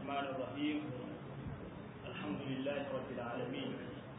الرحمن الرحيم الحمد لله رب العالمين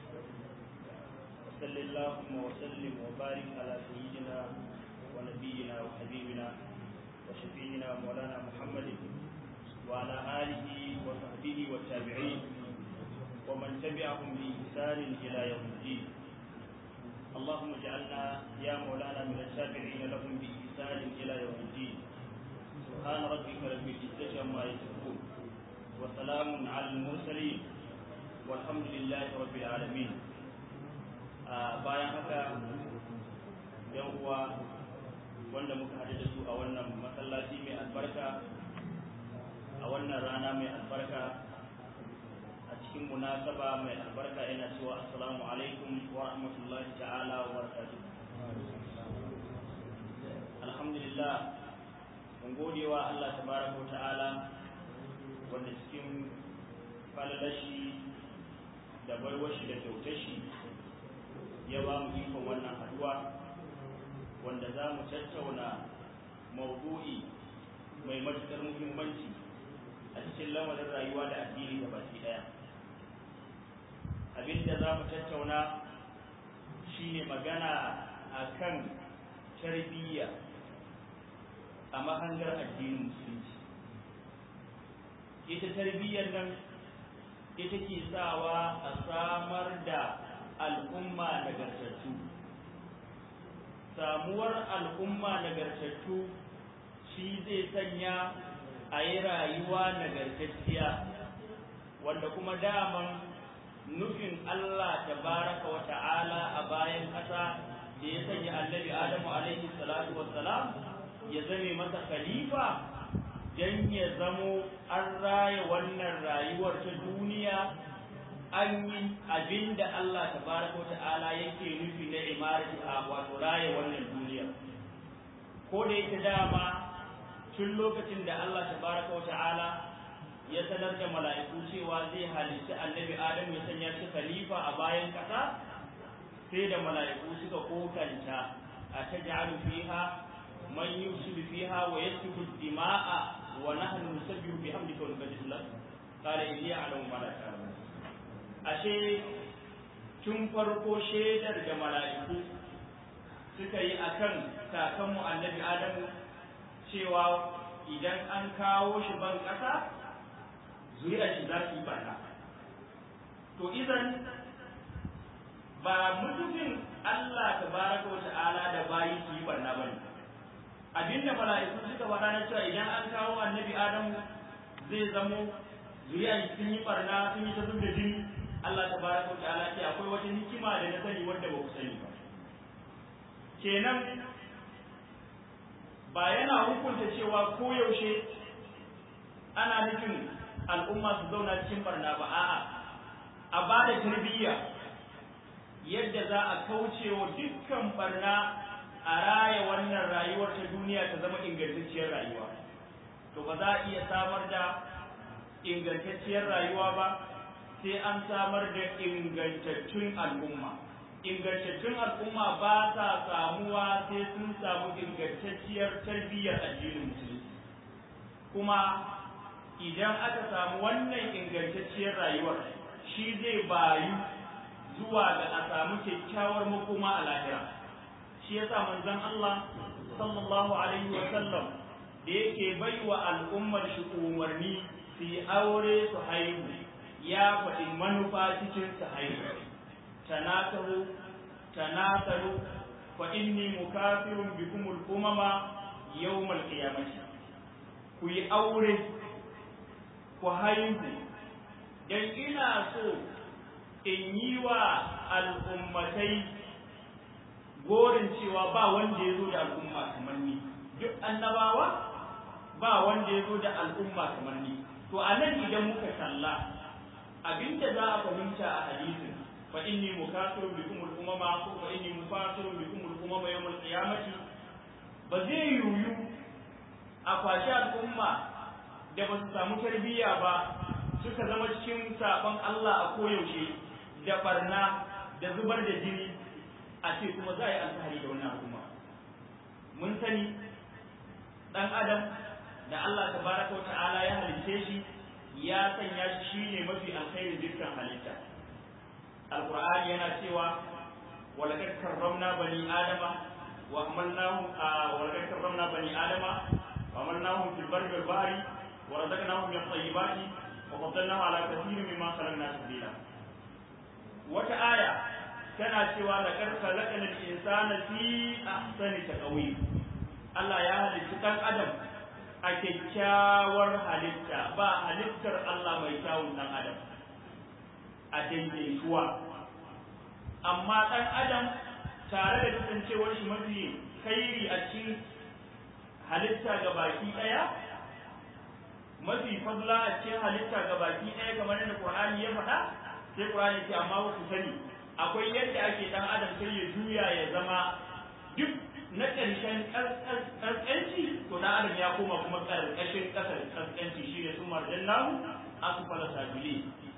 وصل اللهم وسلم وبارك على سيدنا ونبينا وحبيبنا وشفيعنا مولانا محمد وعلى آله وصحبه والتابعين ومن تبعهم بإحسان إلى يوم الدين اللهم اجعلنا يا مولانا من التابعين لهم بإحسان إلى يوم الدين سبحان ربك رب العزة عما يصفون وسلام على المرسلين والحمد لله رب العالمين bayan haka yan uwa wanda muka haɗu da su a wannan masallaci mai albarka a wannan rana mai albarka a cikin munasaba mai albarka ina cewa assalamu alaikum wa rahmatullahi ta'ala wa barakatuh alhamdulillah mun gode wa Allah tabaraka ta'ala wanda cikin falalashi da barwashi da kyautashi ya ba mu ikon wannan haduwa wanda za mu tattauna maudu'i mai matuƙar muhimmanci a cikin lamarin rayuwa da addini da baki ɗaya abinda za mu tattauna shine magana akan tarbiyya a mahangar addinin musulunci ita tarbiyyar nan ita ke sawa a samar da al'umma nagartattu samuwar al'umma nagartattu shi zai sanya a yi rayuwa nagartacciya wanda kuma daman nufin Allah tabaraka wa ta'ala a bayan ƙasa da ya sanya annabi Adamu alaihi salatu wassalam ya zame masa khalifa dan ya zamo an raya wannan rayuwar ta duniya an yi abin da Allah tabaraka ta'ala yake nufi na imarati a wato raya wannan duniya ko da yake dama tun lokacin da Allah tabaraka ta'ala ya sanar da mala'iku cewa zai halitta annabi Adam ya sanya shi khalifa a bayan kasa sai da mala'iku suka kokanta a taj'alu fiha man yufsidu fiha wa yasfiku dima'a wa nahnu nusabbihu bihamdika wa nuqaddisu lak qala inni a'lamu ma la ta'lamun ashe tun farko shaidar da mala'iku suka yi akan kakanmu annabi adamu cewa idan an kawo shi ban ƙasa zuriya shi za su yi bana to idan ba mutumin Allah tabaraka wa ta'ala da bayi su yi barna bane abinda mala'iku suka faɗa na cewa idan an kawo annabi adamu zai zamo zuriya sun yi barna sun yi ta zub da jini Allah tabaraka wa ta'ala ce akwai wata hikima da na sani wanda ba ku sani ba kenan ba yana hukunta cewa koyaushe ana nufin al'umma su zauna cikin barna ba a'a a ba da tarbiyya yadda za a kauce wa dukkan barna a raya wannan rayuwar ta duniya ta zama ingantacciyar rayuwa to ba za a iya samar da ingantacciyar rayuwa ba sai an samar da ingantattun al'umma ingantattun al'umma ba sa samuwa sai sun samu ingantacciyar tarbiyyar addinin musulunci kuma idan aka samu wannan ingantacciyar rayuwar shi zai bayu zuwa ga a samu kyakkyawar makoma a lahira shi yasa manzon Allah sallallahu alaihi wa sallam da yake baiwa al'ummar shi umarni su yi aure su haihu ya faɗi manufa cikin su haihu tanakaru tanakaru fa inni mukafirun bikum al-umama yawm al-qiyamah ku yi aure ku haihu dan ina so in yi wa al'ummatai gorin cewa ba wanda ya zo da al'umma kamar ni duk annabawa ba wanda ya zo da al'umma kamar ni to a nan idan muka kalla abinda za a fahimta a hadisin fa inni mukasirun bikum al-umama ko fa inni mukasirun bikum al-umama yawm al-qiyamati ba zai yuyu a kwashi al'umma da ba su samu tarbiyya ba suka zama cikin sabon Allah a koyaushe da barna da zubar da jini a ce kuma za a yi alfahari da wannan al'umma mun sani dan adam da Allah tabaraka wa ta'ala ya halice shi ya sanya shi shine mafi alkhairin dukkan halitta alqur'ani yana cewa walaqad karramna bani adama wa hamalnahum walaqad karramna bani adama wa hamalnahum fil barri wal bahri wa razaqnahum min at-tayyibati wa faddalnahum ala kathirin mimma khalaqna sabila wata aya tana cewa laqad khalaqna al-insana fi ahsani taqwim Allah ya halicci dan adam a kyakkyawar halitta ba halittar Allah mai kyawun dan adam a daidaituwa amma dan adam tare da kasancewar shi mafi kairi a cikin halitta ga baki daya mafi fadla a cikin halitta ga baki daya kamar yadda Qur'ani ya faɗa sai Qur'ani ce amma ku sani akwai yadda ake dan adam sai ya juya ya zama duk na ƙarshen ƙasƙanci to dan adam ya koma kuma ƙarƙashin ƙasar ƙasƙanci shi ne sun marjan namu asfala sabili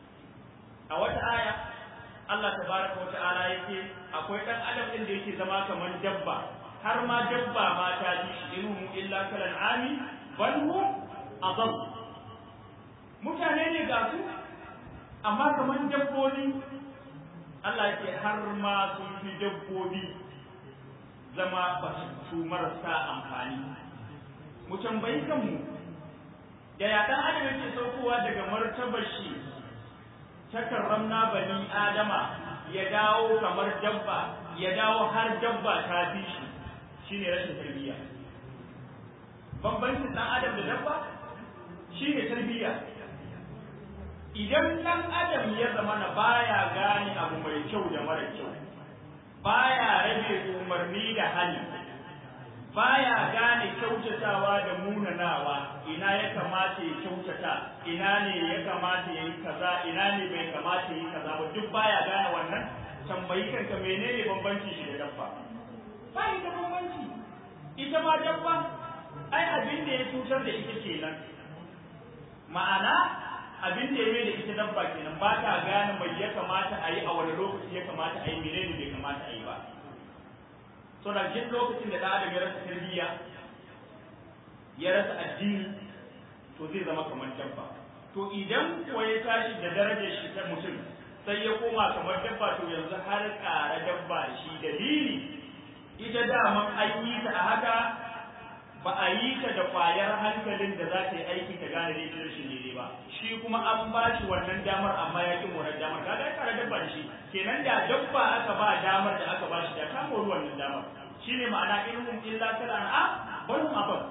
a wata aya Allah tabaraka wa ta'ala yake akwai dan adam din da yake zama kamar dabba har ma dabba ma ta ji shi inhum illa kalan ami bal hum adall mutane ne ga su amma kamar dabbobi Allah yake har ma sun fi dabbobi zama ba su marasa amfani mu tambayi kanmu da ya dan adam yake saukowa daga martabar shi ta karramna bani adama ya dawo kamar dabba ya dawo har dabba ta fi shi shine rashin tarbiyya bambancin dan adam da dabba shine tarbiyya idan dan adam ya zama na baya gane abu mai kyau da mara kyau baya rage umarni da hali baya gane kyautatawa da munanawa ina ya kamata ya kyautata ina ne ya kamata ya yi kaza ina ne bai kamata ya yi kaza ba duk baya gane wannan tambayi kanka menene bambanci shi da dabba ba da bambanci ita ma dabba ai abin da ya cutar da ita kenan ma'ana abin da ya mai da ita dabba kenan ba ta gane mai ya kamata a yi a wani lokaci ya kamata a yi menene bai kamata a yi ba so da jin lokacin da ɗan adam ya rasa tarbiyya ya rasa addini to zai zama kamar dabba to idan kuwa ya tashi da darajar shi ta mutum sai ya koma kamar dabba to yanzu har ƙara dabba shi dalili ita daman an yi ta a haka ba a yi ta da ƙwayar hankalin da za ta yi aiki ta gane daidai rashin daidai ba shi kuma an ba shi wannan damar amma ya ƙi wannan damar kaga ya ƙara dabba da shi kenan da dabba aka ba damar da aka ba shi da ta mori wannan damar shine ma'ana ilmun illa kal an'am bal hum abad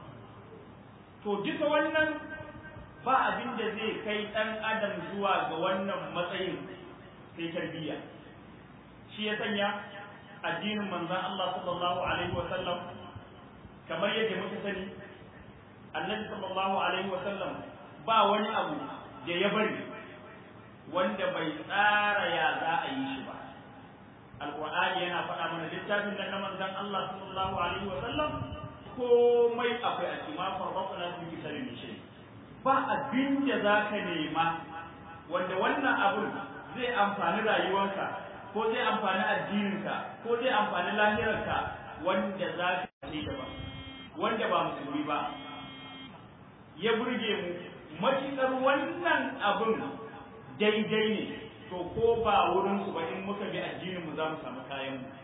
to duka wannan ba abin da zai kai ɗan adam zuwa ga wannan matsayin sai tarbiyya shi ya sanya addinin manzon Allah sallallahu alaihi wa sallam kamar yadda muka sani annabi sallallahu alaihi wa sallam ba wani abu da ya bari wanda bai tsara ya za a yi shi ba alqur'ani yana faɗa mana littafin nan na manzon Allah sallallahu alaihi wa sallam komai akwai a cikin ma farbatna fi kitabin shi ba abin da za ka nema wanda wannan abun zai amfani rayuwarka ko zai amfani addininka ko zai amfani lahirarka wanda za ka ce ba wanda ba musulmi ba ya burge mu matuƙar wannan abun daidai ne to ko ba wurinsu ba in muka bi addinin mu za mu samu kayan mu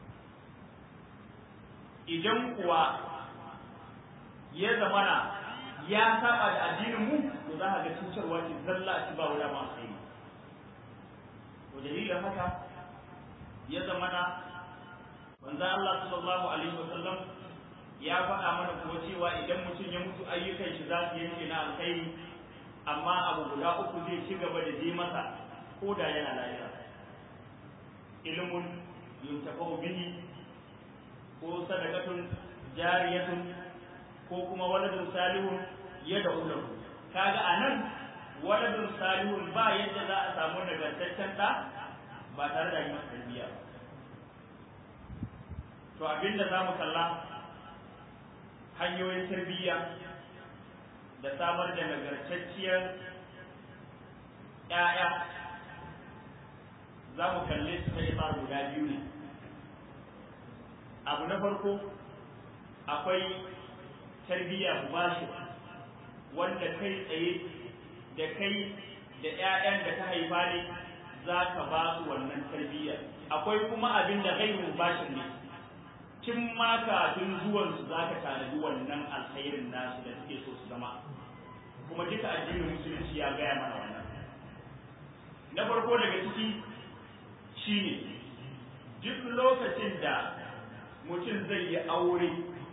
idan kuwa ya zamana ya saba da addinin mu to za ka ga cutarwa ce zalla ci ba wala ma sai to dalilin haka ya zamana manzo Allah sallallahu alaihi wasallam ya faɗa mana kuma cewa idan mutum ya mutu ayyukan shi za su yanke na alkhairi amma abu guda uku zai ci gaba da je masa ko da yana lafiya ilmun yuntafa'u bihi ko sadaqatun jariyatun ko kuma waladun salihun ya da ulahu kaga anan waladun salihun ba yadda za a samu nagartaccen da ba tare da yin tarbiyya ba to abinda za mu kalla hanyoyin tarbiyya da samar da nagartacciyar ‘ya'ya za mu kalle su ta isa guda biyu ne abu na farko akwai tarbiyya mubashi wanda kai tsaye da kai da 'ya'yan da ta haifa ne za ka ba su wannan tarbiyyar akwai kuma abin da ghairun bashin ne kin ma kafin zuwan su za ka tanadi wannan alkhairin nasu da suke so su zama kuma duka addinin musulunci ya gaya mana wannan na farko daga ciki shine duk lokacin da mutum zai yi aure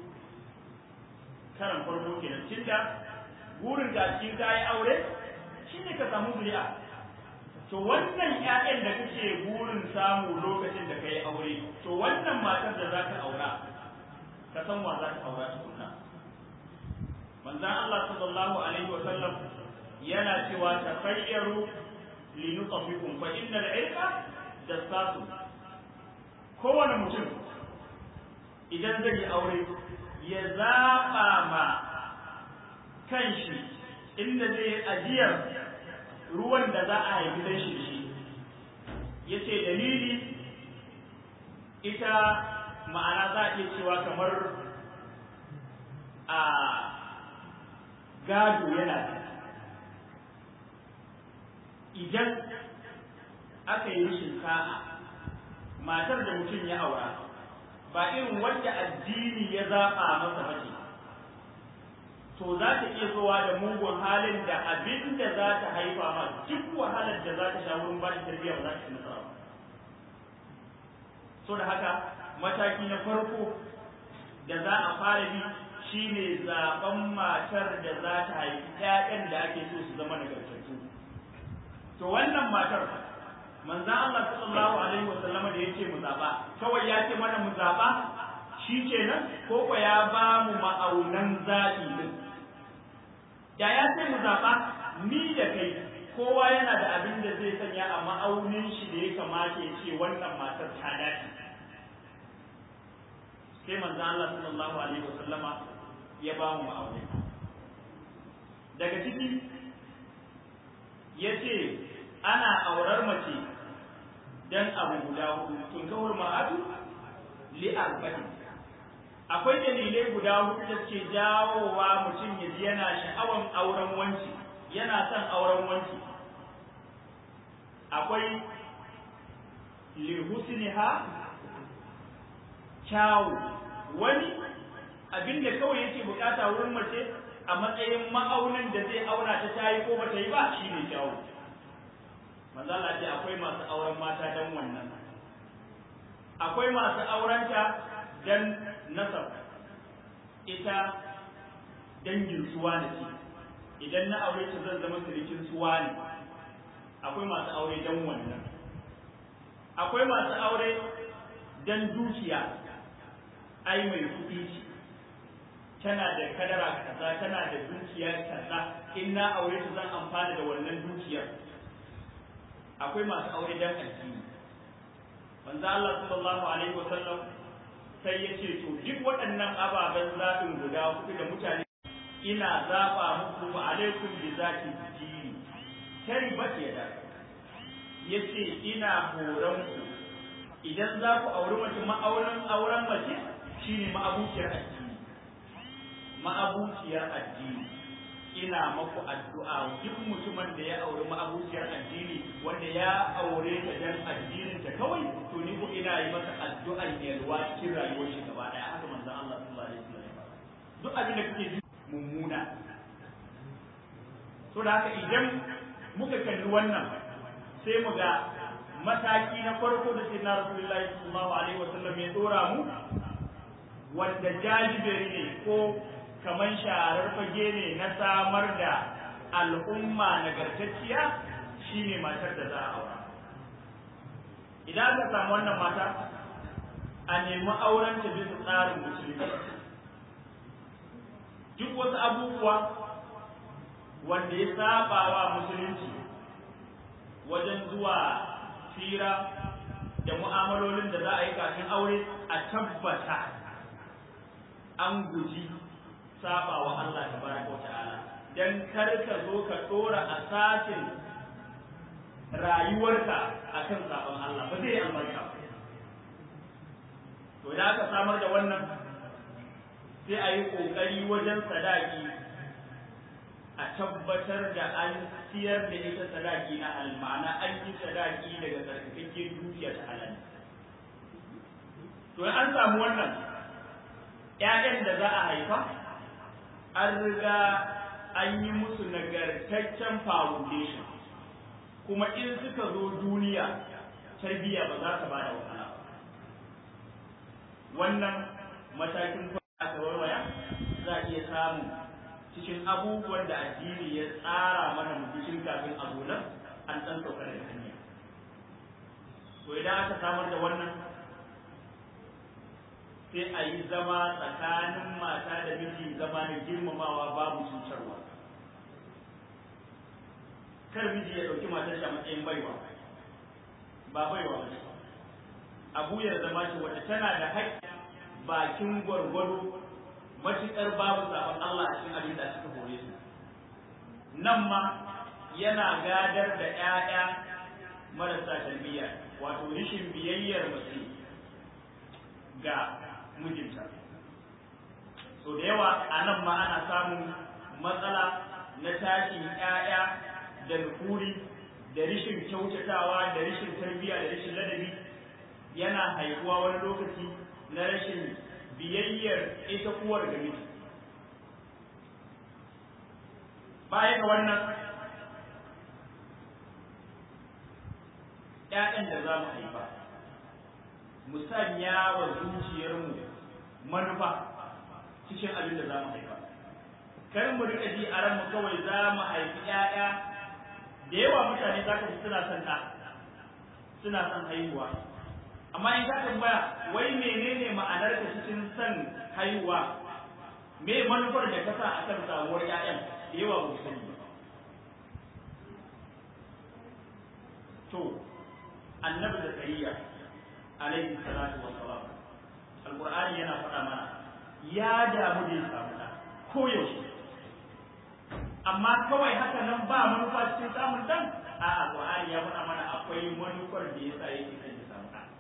karan farko kenan tunda burin da cikin ka yi aure shine ka samu zuri'a to wannan ƴaƴan da kake burin samu lokacin da kai aure to wannan matar da zaka aura ka san wa zaka aura tukunna manzon Allah sallallahu alaihi wa sallam yana cewa tafayyaru linutafikum fa innal ilma dassasu kowane mutum idan zai yi aure ya zaɓa ma kanshi inda zai ajiyar ruwan da za a haifi dan shi shi ya ce dalili ita ma'ana za a iya cewa kamar a gado yana da idan aka yi rashin sa'a matar da mutum ya aura ba irin wanda addini ya zaɓa masa bace to za ta iya zuwa da mugun halin da abin da za ta haifa ma duk wahalar da za ta sha wurin ba ta tarbiyya ba za ta ci nasara ba so da haka mataki na farko da za a fara bi shine zaben matar da za ta haifi ƴaƴan da ake so su zama nagartattu to wannan matar manzon Allah sallallahu alaihi wa sallama da yace mu zaba kawai ya ce mana mu zaba shi kenan ko ko ya ba mu ma'aunan zaɓi din da ya ce mu zaɓa ni da kai kowa yana da abin da zai sanya a ma'aunin shi da ya kamata ya ce wannan matar ta dace sai manzo Allah sallallahu alaihi wasallama ya ba mu ma'auni daga ciki ya ce ana aurar mace dan abu guda hudu tun kawar ma'adu li arba'in akwai dalilai guda hudu da suke jawowa mutum ya ji yana sha'awan auren wanci yana son auren wanci akwai lihusniha kyawu wani abin da kawai yake bukata wurin mace a matsayin ma'aunin da zai auna ta tayi ko bata yi ba shine kyawu manzo Allah ce akwai masu auren mata dan wannan akwai masu aurenta dan nasab ita dangin suwa ne ce idan na aure ta zan zama sirikin suwa ne akwai masu aure dan wannan akwai masu aure dan dukiya ai mai kuɗi ce tana da kadara kaza tana da dukiya kaza in na aure ta zan amfana da wannan dukiyar akwai masu aure dan addini manzo Allah sallallahu alaihi wasallam sai ya ce to duk waɗannan ababen zaɓin guda hudu da mutane ina zaɓa muku ba alaikum bi zati dini kai ba ke da ya ce ina horon ku idan za ku auri mace ma'auren auren mace shine ma'abuciyar addini ma'abuciyar addini ina maku addu'a duk mutumin da ya auri ma'abuciyar addini wanda ya aure ta dan addinin ta kawai to ni ko ina yi masa addu'ar yalwa cikin rayuwar shi gaba daya haka manzon Allah sallallahu alaihi wasallam duk abin da kake ji mummuna to da haka idan muka kalli wannan sai mu ga mataki na farko da sayyidina rasulullahi sallallahu alaihi wasallam ya dora mu wanda jajiberi ne ko kaman sharar fage ne na samar da al'umma nagartacciya shine matar da za a aura idan aka samu wannan mata a nemi auren ta bisa tsarin musulmi duk wasu abubuwa wanda ya saba wa musulunci wajen zuwa fira da mu'amalolin da za a yi kafin aure a tabbata an guji saba wa Allah tabaraka wata'ala dan kar ka zo ka dora asasin rayuwarka akan sabon Allah ba zai albarka to da aka samar da wannan sai a yi kokari wajen sadaki a tabbatar da an siyar da ita sadaki na halal ma'ana an yi sadaki daga tsarkakakken dukiya ta halal to an samu wannan ƴaƴan da za a haifa an riga an yi musu nagartaccen foundation kuma in suka zo duniya tarbiyya ba za ta ba da wahala wannan matakin aka warwaya za a iya samu cikin abubuwan da addini ya tsara mana mutum kafin a zo nan an ɗan sauka daga hanya to idan aka samar da wannan sai a yi zama tsakanin mata da miji zama da girmamawa babu cutarwa kar miji ya ɗauki matar shi a matsayin baiwa ba baiwa ba abu ya zama ce wata tana da haƙƙi bakin gwargwado matuƙar babu zaɓen Allah a cikin abin da suka hore su nan ma yana gadar da ‘ya'ya marasa tarbiyya wato rishin biyayyar mace ga mijinta so da yawa a nan ma ana samun matsala na tashin ‘ya'ya da nufuri da rishin kyautatawa da rishin tarbiyya da rishin ladabi yana haihuwa wani lokaci na rashin biyayyar ita uwar da miji baya ga wannan ‘ya'yan da za mu haifa mu sanya wa zuciyarmu manufa cikin abin da za mu haifa kar mu riƙa ji a ranmu kawai za mu haifi ‘ya'ya da yawa mutane za ka ji suna son ɗa suna son haihuwa amma in ka tambaya wai menene ma'anar ka cikin son haihuwa me manufar da ka sa a kan samuwar ƴaƴan da yawa ba sani ba to annabi zakariya alaihi salatu wassalam alqur'ani yana faɗa mana ya damu da ya samu ɗa ko yaushe amma kawai haka nan ba manufa cikin samun dan a'a alqur'ani ya faɗa mana akwai manufar da yasa yake kan ya samu ɗa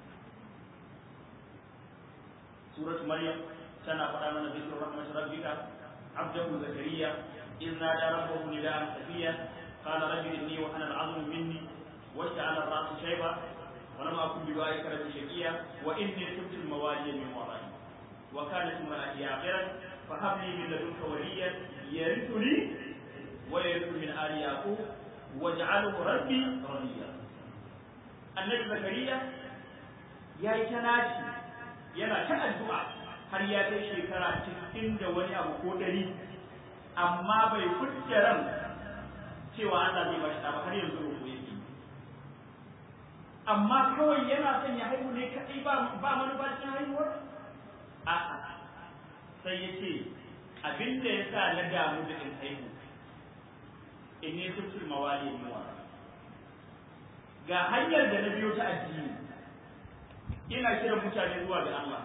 سورة مريم سنة فأمن ذكر رحمة ربك عبده زكريا إذ نادى ربه نداء خفيا قال رب إني وأنا العظم مني واشتعل الرأس شيبا ولم أكن بدعائك رب شقيا وإني خفت الموالي من ورائي وكانت امرأتي عاقرا فهب لي من لدنك وليا يرثني ويرث من آل يعقوب واجعله ربي رضيا النبي زكريا يا تناجي yana ta addu'a har ya kai shekara cikin da wani abu ko ɗari amma bai furta ran cewa Allah zai bashi ba har yanzu ko yake amma kawai yana son ya haihu ne kadai ba ba manufa cikin haihuwar a'a sai ya ce abin da ya sa na damu da in haihu in ne sufsul mawali muwa ga hanyar da na biyo ta addini ina kiran mutane zuwa ga Allah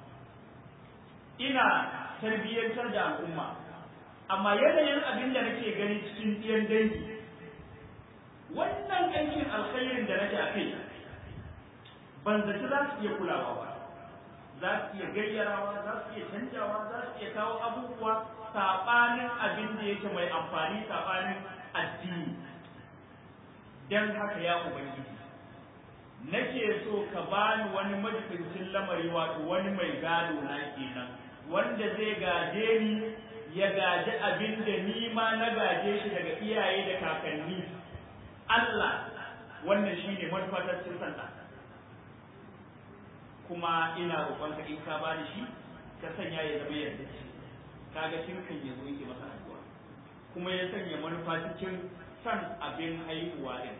ina tarbiyyantar da al'umma amma yanayin abin da nake gani cikin ɗiyan dangi wannan aikin alkhairin da nake a kai ban zaci za su iya kulawa ba za su iya gayyarawa za su iya canjawa za su iya kawo abubuwa saɓanin abin da yake mai amfani saɓanin addini don haka ya ubangiji nake so ka bani wani majibincin lamari wato wani mai gado na kenan wanda zai gaje ni ya gaji abin da ni ma na gaje shi daga iyaye da kakanni Allah wannan shine manufatar cin sanda kuma ina roƙonka in ka bani shi ka sanya ya zama yadda ce kaga shirkan ya zo yake masa addu'a kuma ya sanya manufa cikin san abin haihuwa din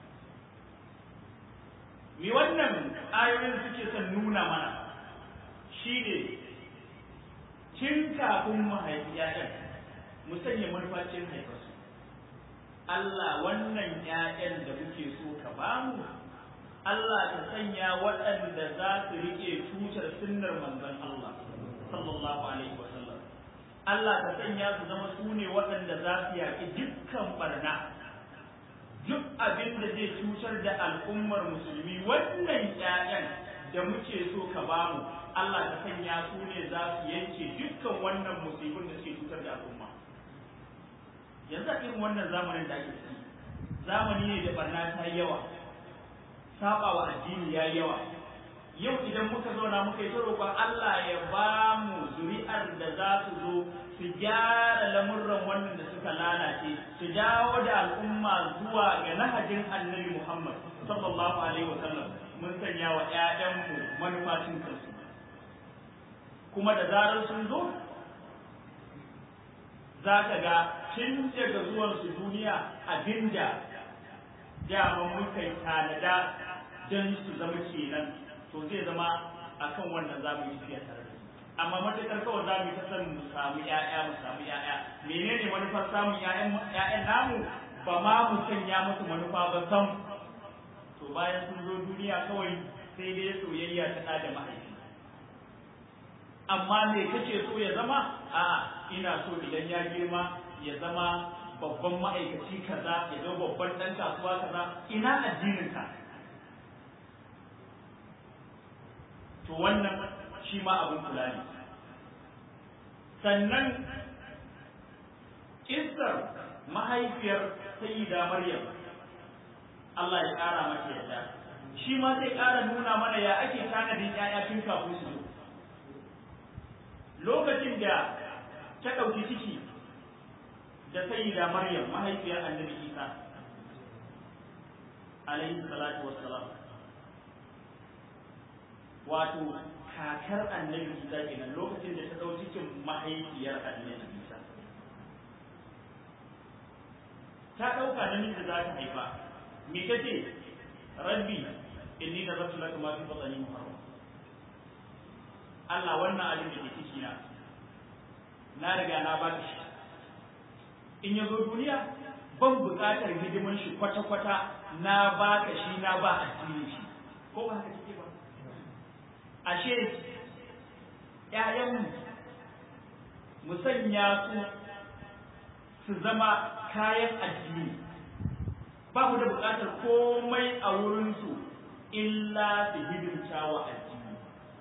me wannan ayoyin suke son nuna mana shi ne tun kafin mu haifi ‘ya'yan mu sanya manufacin haifarsu Allah wannan ‘ya'yan da muke so ka bamu Allah ta sanya waɗanda za su riƙe tutar sunnar manzon Allah sallallahu alaihi wa sallam Allah ta sanya su zama su ne waɗanda za su yaƙi dukkan barna duk abin da zai cutar da al'ummar musulmi wannan ƴaƴan da muke so ka bamu Allah ta sanya su ne za su yanke dukkan wannan musibin da suke cutar da al'umma yanzu a irin wannan zamanin da ake ciki zamani ne da barna ta yi yawa saba wa addini ya yi yawa yau idan muka zauna muka yi ta roƙon Allah ya ba mu zuri'ar da za su zo su gyara lamurran wannan da suka lalace su dawo da al'umma zuwa ga nahajin annabi Muhammad sallallahu alaihi wa sallam mun sanya wa ƴaƴanmu manufacin kansu kuma da zarar sun zo za ka ga tun daga zuwansu duniya abinda daman muka yi tanada don su zama kenan to zai zama akan wannan za mu yi tafiya tare da su amma matakar kawai za mu yi ta san mu samu ƴaƴa mu samu ƴaƴa menene manufar samun ƴaƴan namu ba ma mu sanya musu manufa ba sam to bayan sun zo duniya kawai sai dai soyayya ta ɗa da mahaifi amma me kake so ya zama a'a ina so idan ya girma ya zama babban ma'aikaci kaza ya zama babban ɗan kasuwa kaza ina addinin ka to wannan shi ma abin kula ne sannan kissar mahaifiyar sayyida maryam Allah ya ƙara mata yadda shi ma zai ƙara nuna mana ya ake tanadin ƴaƴa tun kafin su zo lokacin da ta ɗauki ciki da sayyida maryam mahaifiyar annabi isa alaihi salatu wassalam wato kakar annabi isa kenan lokacin da ta ɗau cikin mahaifiyar annabi isa ta ɗauka namiji za ta haifa me kace rabbi inni nazartu laka ma fi batni muharram Allah wannan abin da ke ciki na na riga na ba shi in ya zo duniya ban buƙatar hidiman shi kwata-kwata na ba ka shi na ba addinin shi ko ba haka kike ba ashe ƴaƴanmu mu sanya su su zama kayan addini ba mu da buƙatar komai a wurinsu illa su hidimta wa addini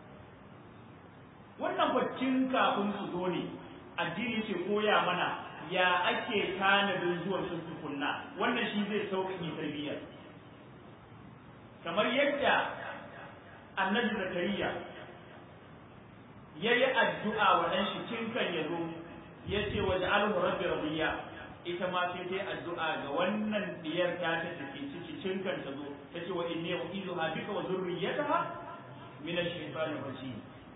wannan baccin kafin su zo ne addini ce koya mana ya ake tanadin zuwan sun tukunna wannan shi zai sauƙaƙe tarbiyyar kamar yadda annabi zakariya ya yi addu'a wa ɗan shi tun kan ya zo ya ce wa ja'alhu rabbi radiya ita ma sai ta yi addu'a ga wannan diyar ta ta tafi ciki tun kan ta zo ta ce wa inni u'izuha bika wa zurriyataha min ash-shaytanir rajim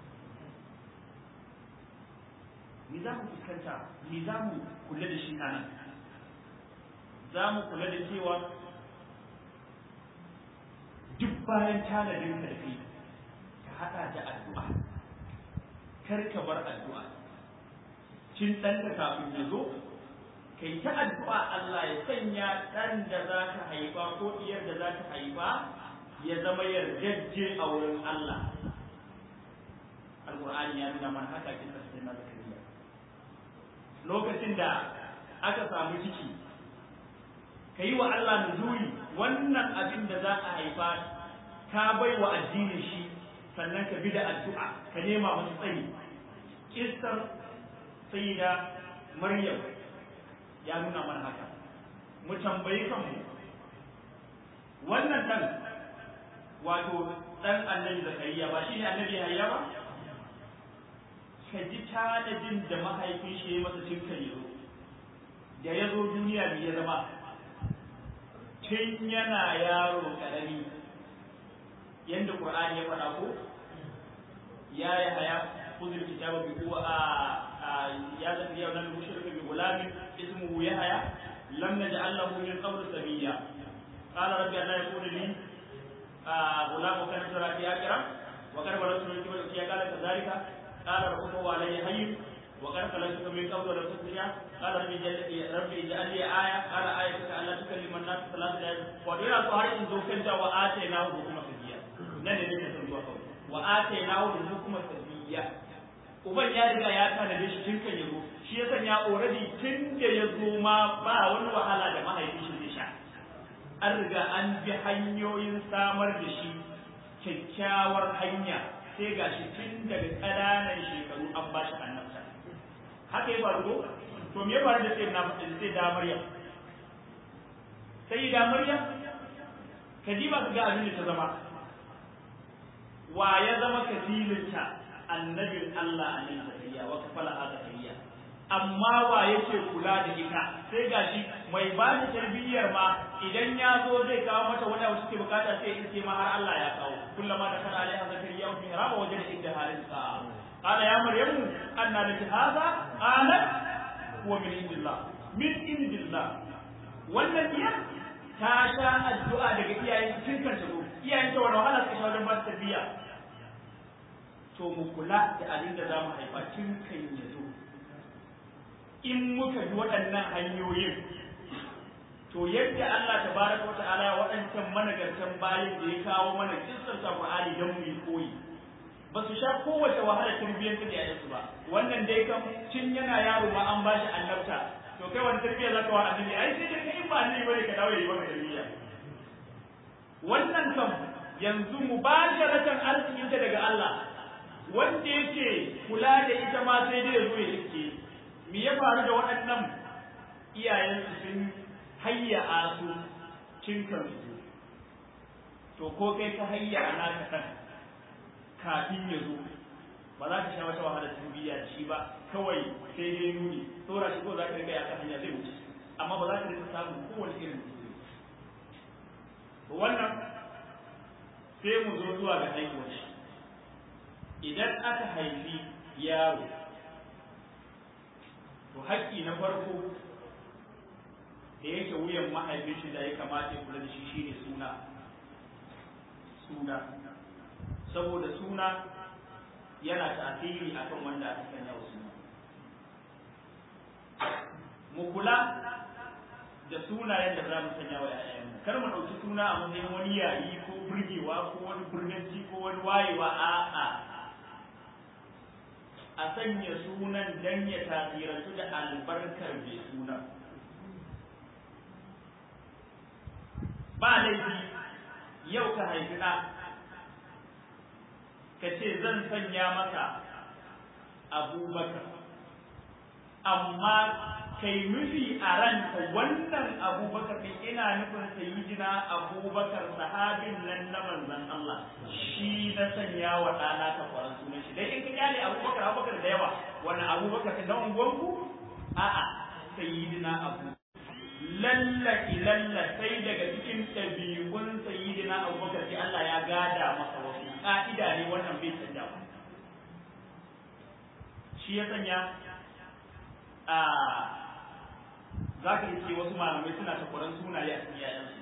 ni za mu fuskanta ni za mu kula da shi a nan za mu kula da cewa duk bayan tanadin ka da kai ka haɗa da addu'a kar ka bar addu'a cin ɗanka kafin ya zo ka yi ta addu'a Allah ya sanya ɗan da za ka haifa ko ɗiyar da za ka haifa ya zama yardajje a wurin Allah Al-Qur'ani ya nuna mana haka kin sai na zakariya lokacin da aka samu ciki ka yi wa Allah nuzuri wannan abin da za a haifa ka bai wa addinin shi sannan ka bi da addu'a ka nema masa tsayi kistar sayyida maryam ya nuna mana haka mu tambayi kanmu wannan dan wato dan annabi zakariya ba shi ne annabi hayya ba ka ji tanadin da mahaifin shi ya masa cin kan yazo da ya zo duniya bai ya zama tun yana yaro karami yanda qur'ani ya faɗa ko ya yi haya kuzur kitaba bi ko a ya zafi yau nan mushrika bi gulamin ismuhu ya haya lam naj'al lahu min qabl samiyya qala rabbi la yakunu li غلام كان ترى في آخرة وقد بلغت من قبل يا قال كذلك قال ربك علي حي وقد خلقتك من قبل ولم تكن شيئا قال ربي ربي اجعل لي آية قال آيتك ألا تكلم الناس ثلاثة أيام ودينا سؤال إن ذكرت وآتيناه حكما سبيا nan ne nake son zuwa kawai wa atainahu al-hukma sabiyya uban ya riga ya tanade shi tun kan yazo shi ya sanya already tun da ya zo ma ba wani wahala da mahaifin shi zai sha an riga an bi hanyoyin samar da shi kyakkyawar hanya sai ga shi tun daga ƙananan shekaru an ba shi annabta haka ya faru to me ya faru da sai na sai da Maryam sai da Maryam kadiba ka ga abin da ta zama wa ya zama kasilinta annabin Allah annabi Zakariya wa kafala Zakariya amma wa yake kula da ita sai gashi mai ba da tarbiyyar ma idan ya zo zai kawo mata wani abu suke bukata sai in ce ma har Allah ya kawo kullama da kana alaiha zakariya wa mihraba wajen da inda halin sa qala ya maryamu anna laki hadha qalat huwa min indillah min indillah wannan iya ta sha addu'a daga iyayen tun kan ta zo iyayen ta wani wahala suka sha wajen ba tarbiyya to mu kula da abin da za mu haifa tun kan ya zo in muka bi waɗannan hanyoyin to yadda Allah tabaraka wata'ala waɗancan managartan bayan da ya kawo mana kissar sa Qur'ani dan mu yi koyi ba su sha kowace wahala tarbiyyar da yayin ba wannan dai kam tun yana yaro ma an bashi annabta to kai wani tarbiyya zaka wa annabi ai sai dai in ba annabi bane ka dawo yi maka tarbiyya wannan kam yanzu mubasharatan arzikin ta daga Allah wanda yake kula da ita ma sai dai ya zo ya iske me ya faru da waɗannan iyayensu sun hayya a su cin kansu to ko kai ka hayya a naka kan kafin ya zo ba za ka sha wata wahala tarbiyya da shi ba kawai sai dai nuni tsora shi ko za ka riga ya kan hanya zai wuce amma ba za ka rika samun kowane irin wannan sai mu zo zuwa ga haihuwar shi idan aka haifi yaro to haƙƙi na farko da yake wuyan mahaifin shi da ya kamata ya kula da shi shine suna suna saboda suna yana tasiri akan wanda aka sanya wa suna mu kula da sunayen da za mu sanya wa ‘ya'yanmu kar mu ɗauki suna a matsayin wani yayi ko burgewa ko wani birninci ko wani wayewa a'a a sanya sunan dan ya tasirantu da albarkar mai sunan ba laifi yau ka haifi ɗa ka ce zan sanya masa abubakar amma kai nufi a ranka wannan abubakar ɗin ina nufin sayidina abubakar sahabin nan na manzon Allah shi na sanya wa ɗana ta kwaran sunan shi dai in ka kyale abubakar abubakar da yawa wannan abubakar na unguwanku a'a sayidina abu lalla ilalla sai daga cikin ɗabi'un sayidina abubakar sai Allah ya gada masa wasu ka'ida ne wannan bai canja ba shi ya sanya a za ka iske wasu malamai suna takwaran sunaye a cikin yayansu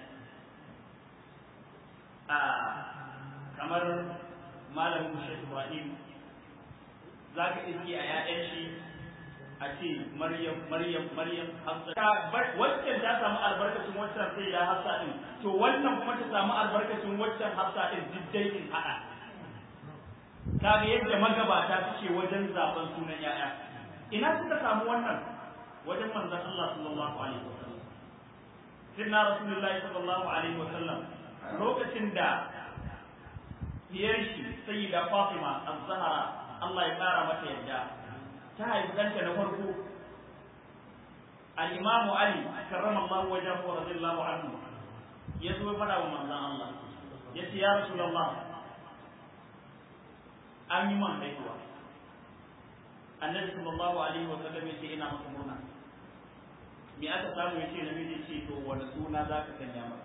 a kamar malamin Sheikh Ibrahim za ka iske a yayan shi a ce Maryam Maryam Maryam Hafsa waccan ta samu albarkacin waccan sai ya Hafsa din to wannan kuma ta samu albarkacin waccan Hafsa din diddai in hada kaga yadda magabata suke wajen zaben sunan yaya ina suka samu wannan wajen manzon Allah sallallahu alaihi wasallam sirna rasulullahi sallallahu alaihi wasallam lokacin da diyar shi sayyida Fatima az-Zahra Allah ya kara mata yadda ta haifi ɗanta na farko al-Imam Ali karramallahu wajhahu wa radiyallahu anhu ya zo fada wa manzon Allah ya ce ya rasulullah an yi man haihuwa annabi sallallahu alaihi wa sallam ya ce ina maka murna me aka samu ya ce namiji ce to wani suna za ka sanya masa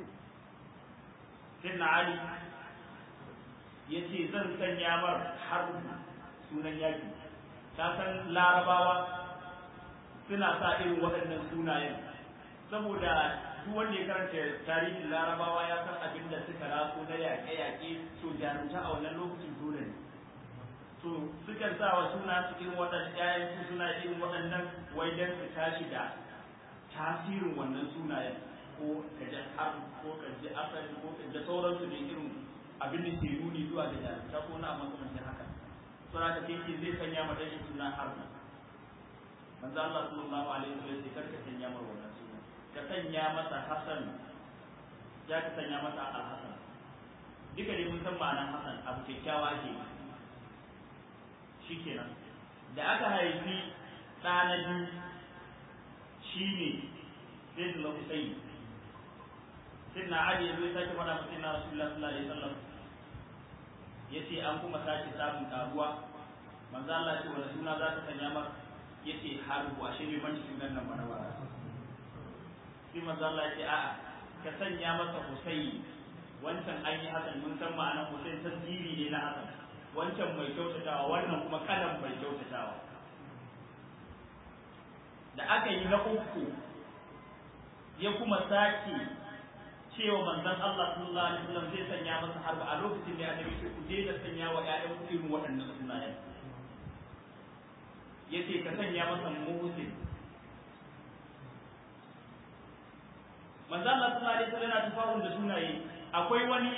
sinna ali ya ce zan sanya mar har sunan yaki ta san larabawa suna sa irin waɗannan sunayen saboda duk wanda ya karanta tarihin larabawa ya san abin da suka raso na yaƙe-yaƙe to jarumta a wannan lokacin dole ne to sukan sa wa suna su irin waɗannan ƴaƴan su suna irin waɗannan wai dan su tashi da tasirin wannan sunayen ko kaje har ko kaje asali ko kaje sauransu ne irin abin da ke nuni zuwa da jarumta ko na makamancin haka sura ta ce zai sanya ma dan shi suna harna manzo Allah sallallahu alaihi wasallam sai karka sanya mar wannan suna ka sanya masa Hasan ya ka sanya masa Al-Hasan duka dai mun san ma'anar Hasan abu kyakkyawa ke shikenan da aka haifi ɗa na biyu shine sayyidina Husayn sayyidina Ali ya sake faɗa masa sayyidina Rasulullah sallallahu alaihi wasallam yace an kuma sake samun karuwa manzo Allah ce wani suna za ta sanya mar yace harbu ashe bai manci sunan nan bana ba sai manzo Allah ce a'a ka sanya masa Husayn wancan an yi hasan mun san ma'anar Husayn tasiri ne na hasan wancan mai kyautatawa wannan kuma kalan mai kyautatawa da aka yi na uku ya kuma sake cewa manzon Allah sallallahu alaihi wasallam zai sanya masa harba a lokacin da annabi ce ku daina sanya wa ƴaƴan ku irin waɗannan sunayen yace ka sanya masa muhsin manzon Allah sallallahu alaihi wasallam yana tafawun da sunaye akwai wani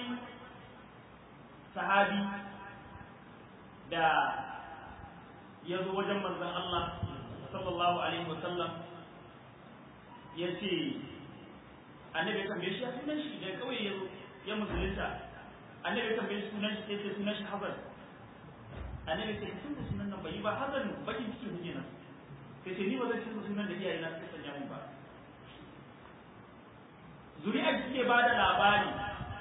sahabi da ya zo wajen manzon Allah sallallahu alaihi wasallam ya ce annabi kan bai shi ya sunan shi da kawai ya ya musulunta annabi kan bai sunan shi sai sunan shi Hazan annabi sai sun da sunan nan bai ba Hazan bakin cikin huje nan sai ce ni ba zan canza sunan da iyaye na suka sanya mun ba zuri'ar suke ba da labari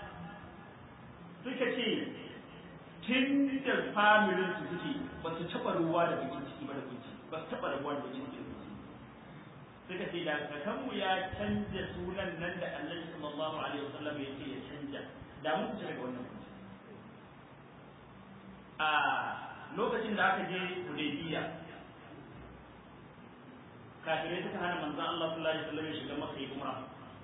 suka ce tun da familin su suke ba su taɓa ruwa da bakin ciki ba da kunci ba su taɓa rabuwa da bakin ciki suka ce da kakanmu ya canja sunan nan da annabi sallallahu alaihi wasallam ya ce ya canja da mun fita daga wannan kunci a lokacin da aka je Hudaybiya kafirai suka hana manzon Allah sallallahu alaihi wasallam ya shiga Makka ya umra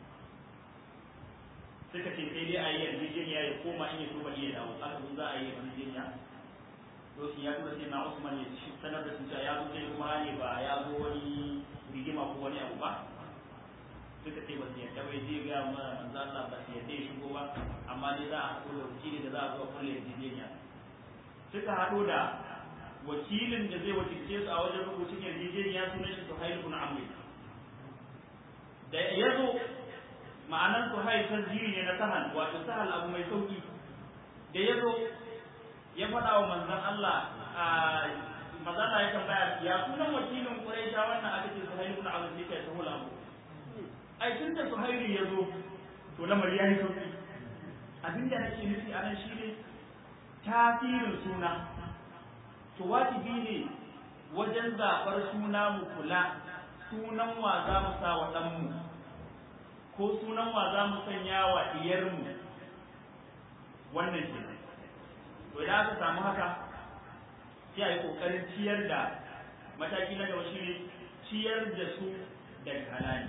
suka ce sai dai a yi yarjejeniya ya koma in ya so bari ya dawo aka zo za a yi yarjejeniya lokacin ya tura sai na Usman ya sanar da su cewa ya zo sai kuma ne ba ya zo wani rigima ko wani abu ba suka ce ba su yarda bai je ga mana manzo Allah ba su yarda ya shigo ba amma dai za a haɗo da wakili da za a zo kulle yarjejeniya suka haɗo da wakilin da zai wakilce su a wajen rubutun yarjejeniya sunan shi Suhail ibn Amr da ya zo ma'anar Suhail tasjiri ne na sahal wato sahal abu mai sauki da ya zo ya faɗa wa manzon Allah a mazala ya tambaya ya sunan wakilin Quraisha wannan aka ce Suhail ibn Amr ne kai sahul abu ai tun da Suhail ya zo to lamar ya yi sauki abin da nake nufi a nan shine tasirin suna to wajibi ne wajen zaɓar suna mu kula sunan wa za mu sa wa ɗanmu ko sunan wa za mu sanya wa ɗiyarmu wannan ke to idan aka samu haka sai a yi ƙoƙarin ciyar da mataki na gaba shine ciyar da su daga halali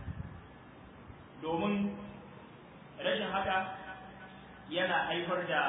domin rashin haka yana haifar da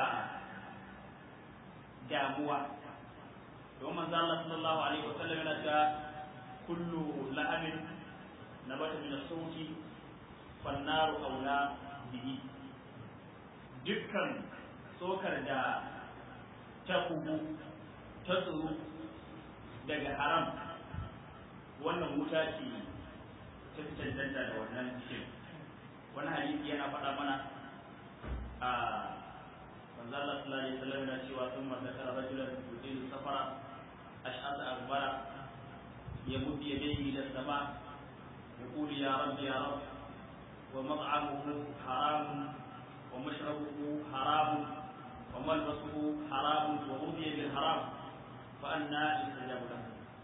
damuwa domin manzo Allah sallallahu alaihi wa sallam yana cewa kullu la'amin nabata min as-sawti fan naru aula bihi dukkan tsokar da ta kubu ta tsoro daga haram wannan wuta ce ta fi cancanta da wannan cikin wani hadisi yana faɗa mana a manzo Allah sallallahu alaihi wasallam yana cewa sun mazakara rajulan yudilu safara ash'asa akbara يمد يديه الى السماء يقول يا رب يا رب ومطعمه حرام ومشربه حرام وملبسه حرام وغذي بالحرام فأنا يستجاب له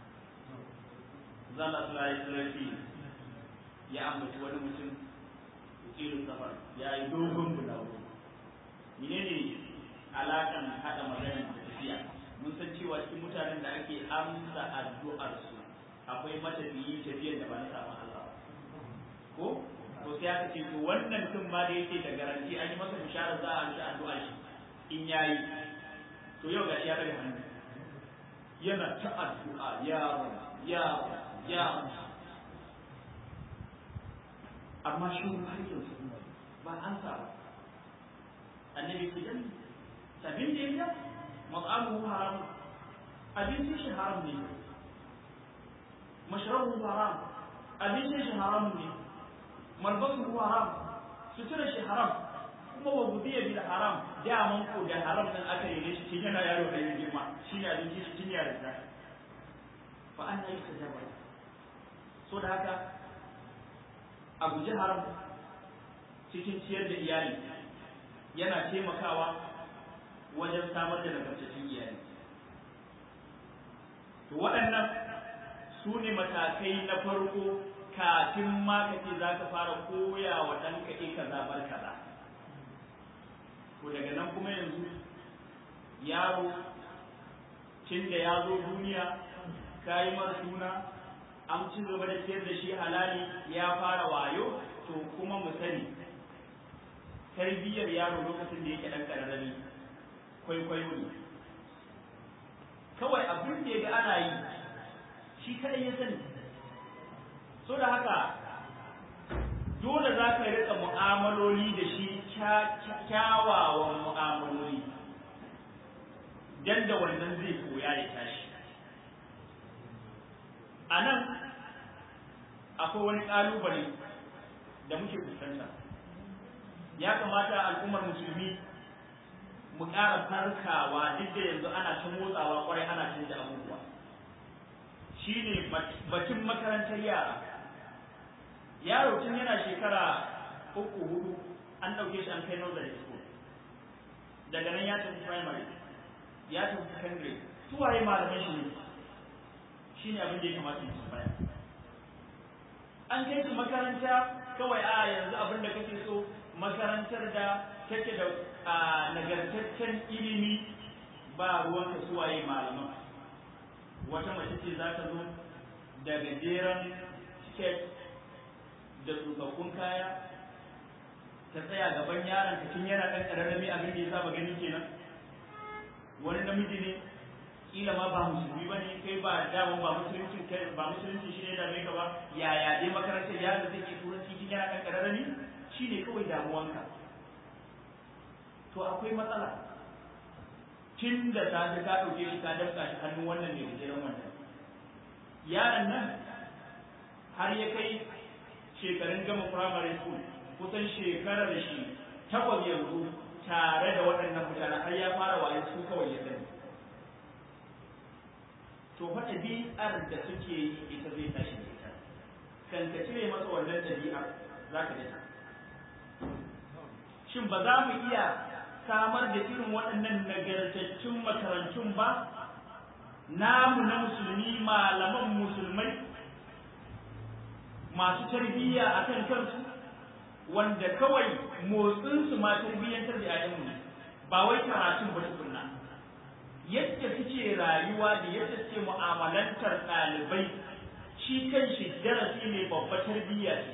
زال الله يسلم يا أمة wani mutum yukilu safar ya yi dogon bulawo menene alakan hada magana da tafiya mun san cewa cikin mutanen da ake amsa addu'ar su akwai matafiyi tafiyar da ba na samun Allah ko to sai aka ce to wannan mutum ma da yake da garanti an yi masa bishara za a amsa addu'a shi in yayi to yau gashi ya daga hannu yana ta addu'a ya ya ya amma shi har yanzu ba an sa ba annabi ku dan sabin da yake mat'amuhu haram abincin shi haram ne mashrabu haram abincin shi haram ne malbasu haram sutura shi haram kuma wa gudiya bil haram da man ko da haram din aka yi shi tun yana yaro da yin girma shi ne abincin shi tun yaro da fa an yi sajaba so da haka a guji haram cikin ciyar da iyali yana taimakawa wajen samar da nagartattun iyali to waɗannan su ne matakai na farko kafin ma ka ce za ka fara koya wa ɗanka e kaza bar kaza to daga nan kuma yanzu yaro tun da ya zo duniya ka yi mara suna an ci gaba da ciyar da shi halali ya fara wayo to kuma mu sani tarbiyyar yaro lokacin da yake ɗan ƙararrami kwaikwayo ne kawai abin da ya ga ana yi shi kaɗai ya sani so da haka dole za ka riƙa mu'amaloli da shi kyawawan mu'amaloli dan da wannan zai koya ya tashi a nan akwai wani ƙalubale da muke fuskanta ya kamata al'ummar musulmi mu ƙara farkawa duk da yanzu ana ta motsawa kwarai ana canja abubuwa shine batun makarantar yara yaro tun yana shekara uku hudu an ɗauke shi an kai nursery school daga nan ya tafi primary ya tafi secondary su waye malaman shi ne shi ne abin da ya kamata ya tambaya an kai su makaranta kawai a yanzu abin da kake so makarantar da take da nagartaccen ilimi ba ruwanka su waye malaman wata mace ce za ta zo da gajeren skirt da tsofaffin kaya ta tsaya gaban yaron ka tun yana ɗan ƙararrami abin da ya saba gani kenan wani namiji ne kila ma ba musulmi ba ne kai ba daman ba musulunci kai ba musulunci shi ne da mai ba yaya dai makarantar yaron da take turanci tun yana ɗan ƙararrami shi ne kawai damuwanka to akwai matsala tun da safe ka ɗauke shi ka dafka shi hannun wannan mai gajeren wannan yaron nan har ya kai shekarun gama primary school kusan shekarar shi takwas yanzu tare da waɗannan mutane har ya fara waye su kawai ya sani to fa ɗabi'ar da suke yi ita zai tashi da ita kan ka cire masa wannan ɗabi'ar za ka dace shin ba za mu iya samar da irin waɗannan nagartattun makarantun ba namu na musulmi malaman musulmai masu tarbiyya a kan kansu wanda kawai motsinsu ma tarbiyyantar da ‘ya'yanmu ba wai karatun ba tukunna yadda suke rayuwa da yadda suke mu'amalantar ɗalibai shi kan shi darasi ne babba tarbiyya ce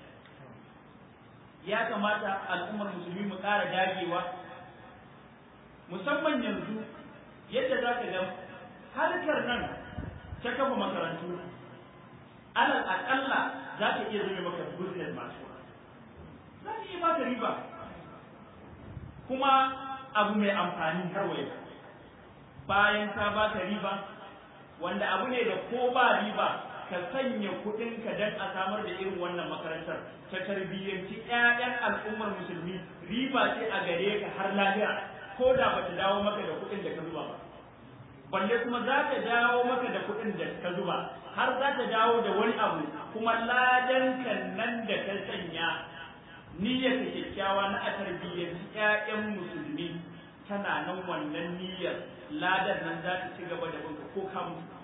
ya kamata al'ummar musulmi mu ƙara dagewa musamman yanzu yadda za ka ga harkar nan ta kafa makarantu alal aƙalla za ta iya zama maka business masu za ta iya baka riba kuma abu mai amfani har waye bayan ta baka riba wanda abu ne da ko ba riba ka sanya kuɗinka don a samar da irin wannan makarantar ta tarbiyyanci 'ya'yan al'ummar musulmi riba ce a gare ka har lahira ko da ba ta dawo maka da kuɗin da ka zuba ba balle kuma za ta dawo maka da kuɗin da ka zuba har za ta dawo da wani abu kuma ladan kan nan da ka sanya niyyar ta kyakkyawa na a tarbiyyar ƴaƴan musulmi tana nan wannan niyyar ladan nan za ta ci gaba da banka ko ka mutu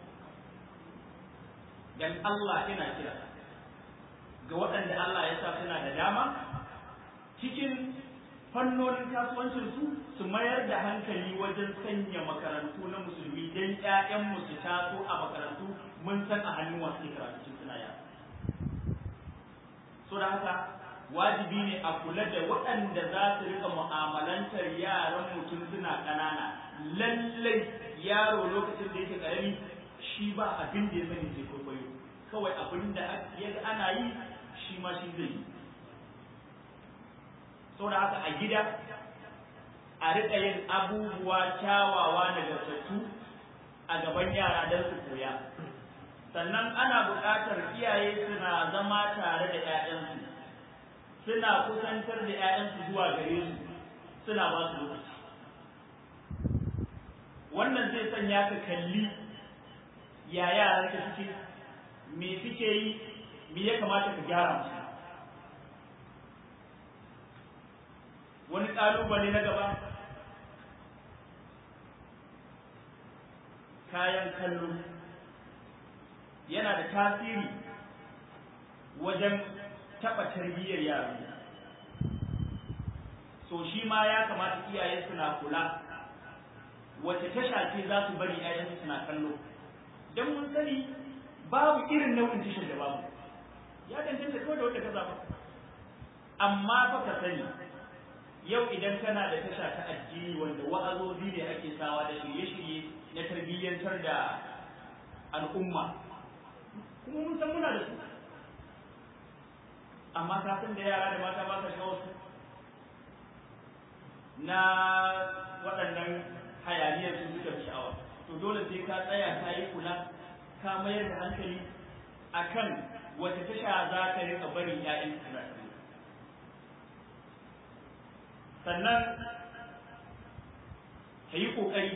dan Allah ina kira ga waɗanda Allah ya sa suna da dama cikin fannonin kasuwancin su su mayar da hankali wajen sanya makarantu na musulmi don ƴaƴanmu su taso a makarantu mun san a hannun wasu ke karatu tun suna yara so da haka wajibi ne a kula da waɗanda za su rika mu'amalantar yaran mutum suna ƙanana lallai yaro lokacin da yake ƙarami shi ba abin da ya sani sai kwaikwayo kawai abin da ya ana yi shi ma shi zai yi saboda haka a gida a riƙa yin abubuwa kyawawa nagartattu a gaban yara don su koya sannan ana buƙatar iyaye suna zama tare da 'ya'yansu suna kusantar da 'ya'yansu zuwa gare su suna ba su lokaci wannan zai sanya ka kalli ya yaran ka suke me suke yi me ya kamata ka gyara musu wani ƙalubale na gaba kayan kallo yana da tasiri wajen taɓa tarbiyyar yaro so shi ma ya kamata iyaye suna kula wace tasha ce za su bari ‘ya'yansu suna kallo don mun sani babu irin nau'in tashar da babu ya danganta kawai da wanda ka zaba amma fa ka sani yau idan kana da tasha ta addini wanda wa'azozi ne ake sawa da shirye-shirye na tarbiyyantar da al'umma kuma mun san muna da su amma ka san da yara da mata ba sa shawar su na waɗannan hayaniyar su suka fi sha'awa to dole sai ka tsaya ka yi kula ka mayar da hankali akan wata tasha za ka rika bari ƴaƴan suna sannan ka yi ƙoƙari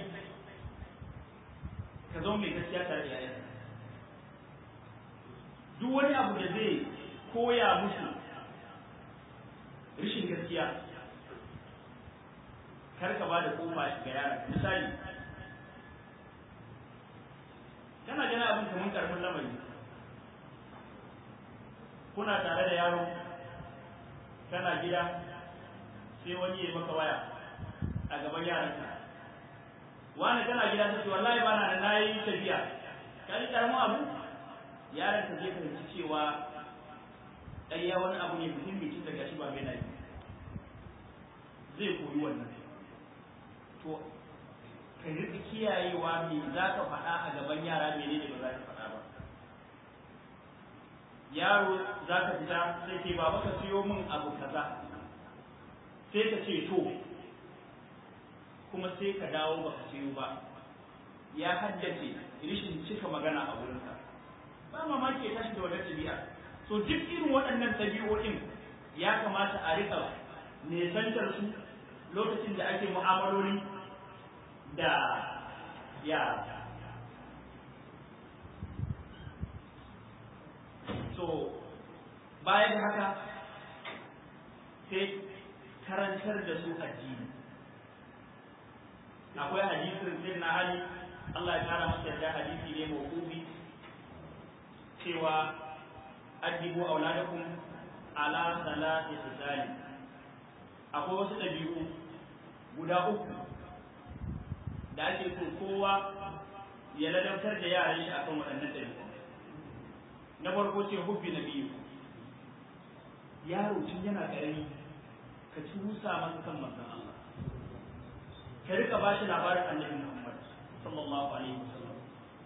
ka zama mai gaskiya tare da ƴaƴan duk wani abu da zai koya musu rashin gaskiya kar ka ba da kofa ga yaran misali kana gana abin kamar karfin lamari kuna tare da yaro kana gida sai wani ya maka waya a gaban yaranka wani kana gida sai wallahi ba na na yi tafiya ka yi karamin abu yaron ka zai fahimci cewa ɗaya wani abu ne muhimmi tun daga shi ba mai nayi zai koyi wannan to ka riƙa kiyayewa me za ka faɗa a gaban yara menene ba za ka faɗa ba yaro za ka fita sai ke baba ka siyo min abu kaza sai ka ce to kuma sai ka dawo ba ka siyo ba ya haddace rishin cika magana a wurinka ba mamaki ya tashi da wadar ɗabi'a so duk irin waɗannan ɗabi'o'in ya kamata a riƙa nesantar su lokacin da ake mu'amaloli da yara so bayan haka sai karantar da su addini akwai hadisin sai na hali Allah ya kara masa da hadisi ne mawqufi cewa addibu auladakum ala salati tisali akwai wasu dabi'u guda uku da ake so kowa ya ladabtar da yaran shi akan waɗannan dabi'u na farko ce hubbi na biyu yaro tun yana ƙarami ka tusa masa kan manzon Allah ka rika ba shi labarin annabi Muhammad sallallahu alaihi wasallam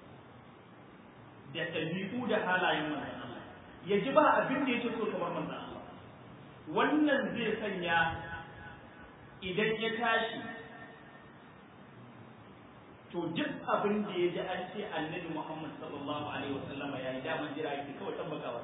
da ɗabi'u da halayen manzon Allah ya ji ba abin da yake so kamar manzon Allah wannan zai sanya idan ya tashi to duk abin da ya ji an ce annabi Muhammad sallallahu alaihi wasallam ya yi daman jira yake kawai tabbakawa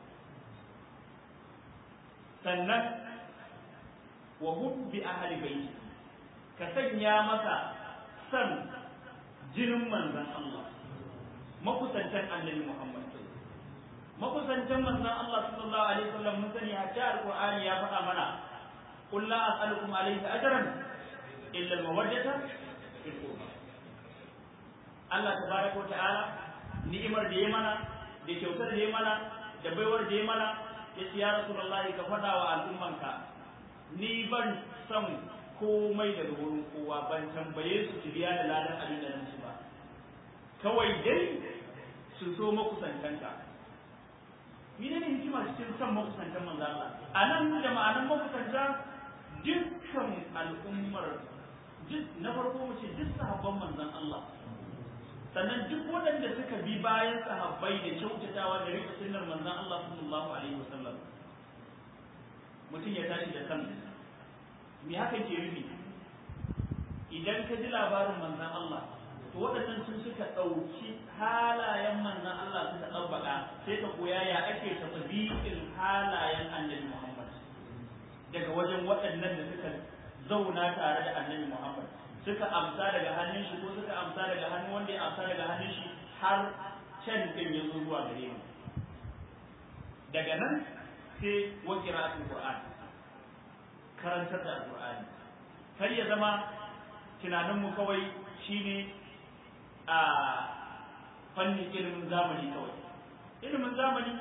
sannan wa hubbi ahli baiti ka sanya masa san jinin manzon Allah makusantan annabi Muhammad makusantan manzon Allah sallallahu alaihi wasallam mun sani hatta alqur'ani ya faɗa mana qul la as'alukum alayhi ajran illa al-mawaddata fil qurba Allah tabaraka wa ta'ala ni'imar da ya mana da kyautar da ya mana da baiwar da ya mana ya ce ya rasulullahi ka faɗa wa al'ummanka ni ban son komai daga wurin kowa ban tambaye su su biya da ladan abin da nan su ba kawai dai su so makusantanka ni ne hikima cikin son makusantan manzo Allah a nan da ma'anar makusanta dukkan al'ummar na farko mu ce duk sahabban manzon Allah sannan duk waɗanda suka bi bayan sahabbai da kyautatawa da rika sunnar manzon Allah sallallahu alaihi wasallam mutum ya tashi da san me haka ke nufi idan ka ji labarin manzon Allah to waɗannan sun suka ɗauki halayen manzon Allah suka ɗabbaka sai ka koya ya ake tafiyin halayen annabi Muhammad daga wajen waɗannan da suka zauna tare da annabi Muhammad suka amsa daga hannun shi ko suka amsa daga hannun wanda ya amsa daga hannun shi har can din ya zo zuwa gare mu daga nan sai wa qira'atul qur'an karantar da alqur'ani kar ya zama tunaninmu kawai shine a fannin ilimin zamani kawai ilimin zamani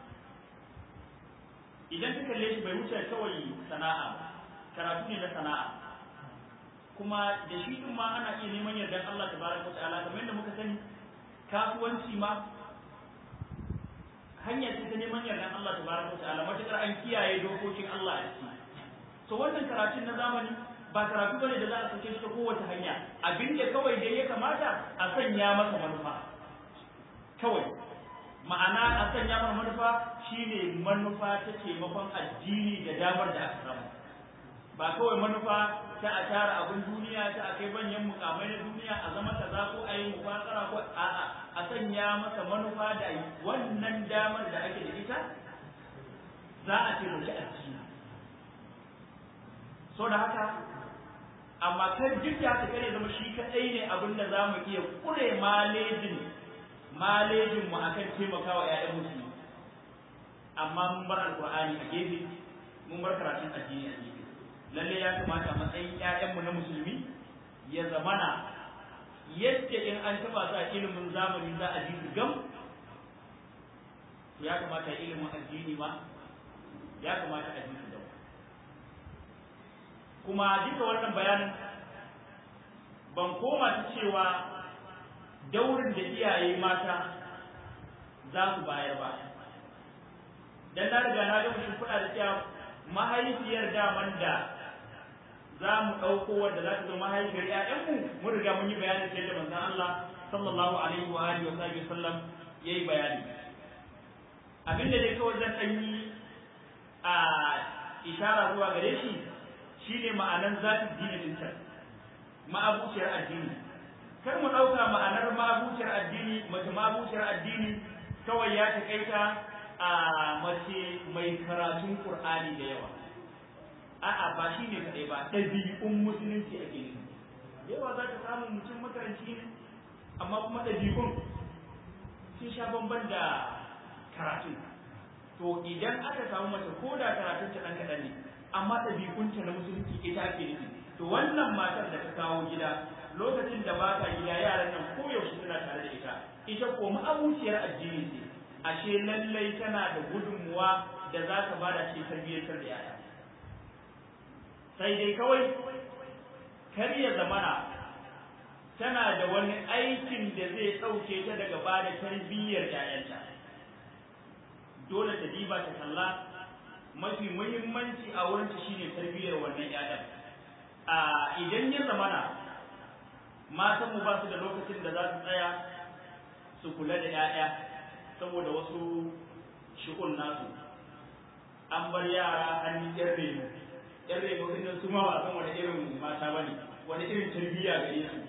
idan ka kalle shi bai wuce kawai sana'a karatu ne na sana'a kuma da shi din ma ana iya neman yardan Allah tabaraka wa ta'ala kamar yadda muka sani kasuwanci ma hanya ce ta neman yardan Allah tabaraka wa ta'ala matakar an kiyaye dokokin Allah a ciki to wannan karatun na zamani ba karatu bane da za a sake shi ta kowace hanya abinda kawai dai ya kamata a sanya masa manufa kawai ma'ana a sanya masa manufa shine manufa ta taimakon addini da damar da aka samu ba kawai manufa ta a tara abin duniya ta a kai banyan mukamai na duniya a zama kaza ko a yi mufakara ko a'a a sanya masa manufa da wannan damar da ake da ita za a taimaki addini so da haka amma kan duk da haka kare zama shi kadai ne abin da zamu iya kure malejin malejin mu akan taimakawa ƴaƴan musulmi amma mun bar alqur'ani a gefe mun bar karatun addini a gefe lalle ya kamata matsayin ƴaƴan mu na musulmi ya zamana yadda in an taba sa ilimin zamani za a ji gam ya kamata ilimin addini ma ya kamata a ji gam kuma duka wannan bayanin ban koma ta cewa daurin da iyaye mata za su bayar ba dan na riga na gama shimfiɗa da cewa mahaifiyar daman da za mu ɗauko wadda za ta zo mahaifiyar ‘ya'yanmu mun riga mun yi bayanin sai da manzon Allah sallallahu alaihi wa alihi wa sahbihi sallam yayi bayani abinda dai kawai zan ɗan yi a ishara zuwa gare shi shine ma'anar zatin dinin can ma'abuciyar addini kar mu ɗauka ma'anar ma'abuciyar addini mace ma'abuciyar addini kawai ya taƙaita a mace mai karatun Qur'ani da yawa a'a ba shi ne kaɗai ba ɗabi'un musulunci ake nufi yawa za ka samu mutum makaranci ne amma kuma ɗabi'un sun sha bamban da karatun to idan aka samu mace ko da karatun ta ɗan kaɗan ne amma ɗabi'unta na musulunci ita ake nufi to wannan matar da ta kawo gida lokacin da ba ta gida yaran nan koyaushe suna tare da ita ita ko ma'abuciyar addini ce ashe lallai tana da gudunmuwa da za ta bada ce tarbiyyantar da yaya sai dai kawai kar ya zamana tana da wani aikin da zai ɗauke ta daga bada tarbiyyar yayanta dole ta diba ta kalla mafi muhimmanci a wurin ta shine tarbiyyar wannan yayan a idan ya zamana matan mu ba su da lokacin da za su tsaya su kula da 'ya'ya saboda wasu shi'un nasu an bar yara an yi yan reno yan reno din nan su ma ba san wani irin mata ba ne wani irin tarbiyya gare su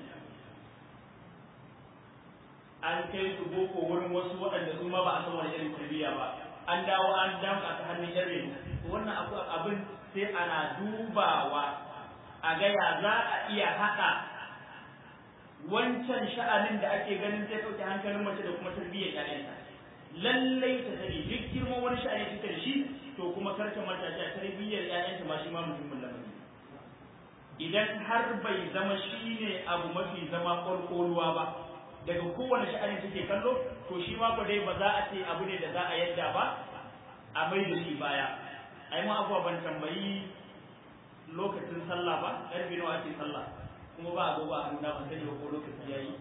an kai su boko wurin wasu waɗanda su ma ba a san wani irin tarbiyya ba an dawo an damka ta hannun yan reno wannan abu abin sai ana dubawa a ga ya za a iya haɗa wancan sha'anin da ake ganin zai ɗauke hankalin mace da kuma tarbiyyar ƴaƴanta lallai ta sani duk girman wani sha'ani take da shi to kuma karka mata ta tarbiyyar ƴaƴanta ma shi ma muhimmin lamari idan har bai zama shine abu mafi zama ƙwarƙwaruwa ba daga kowane sha'ani take kallo to shi ma ko dai ba za a ce abu ne da za a yadda ba a mai da shi baya ai ma abuwa ban tambayi lokacin sallah ba ƙarfe nawa ake sallah kuma ba a gobe a nuna ban sani ba ko lokaci yayi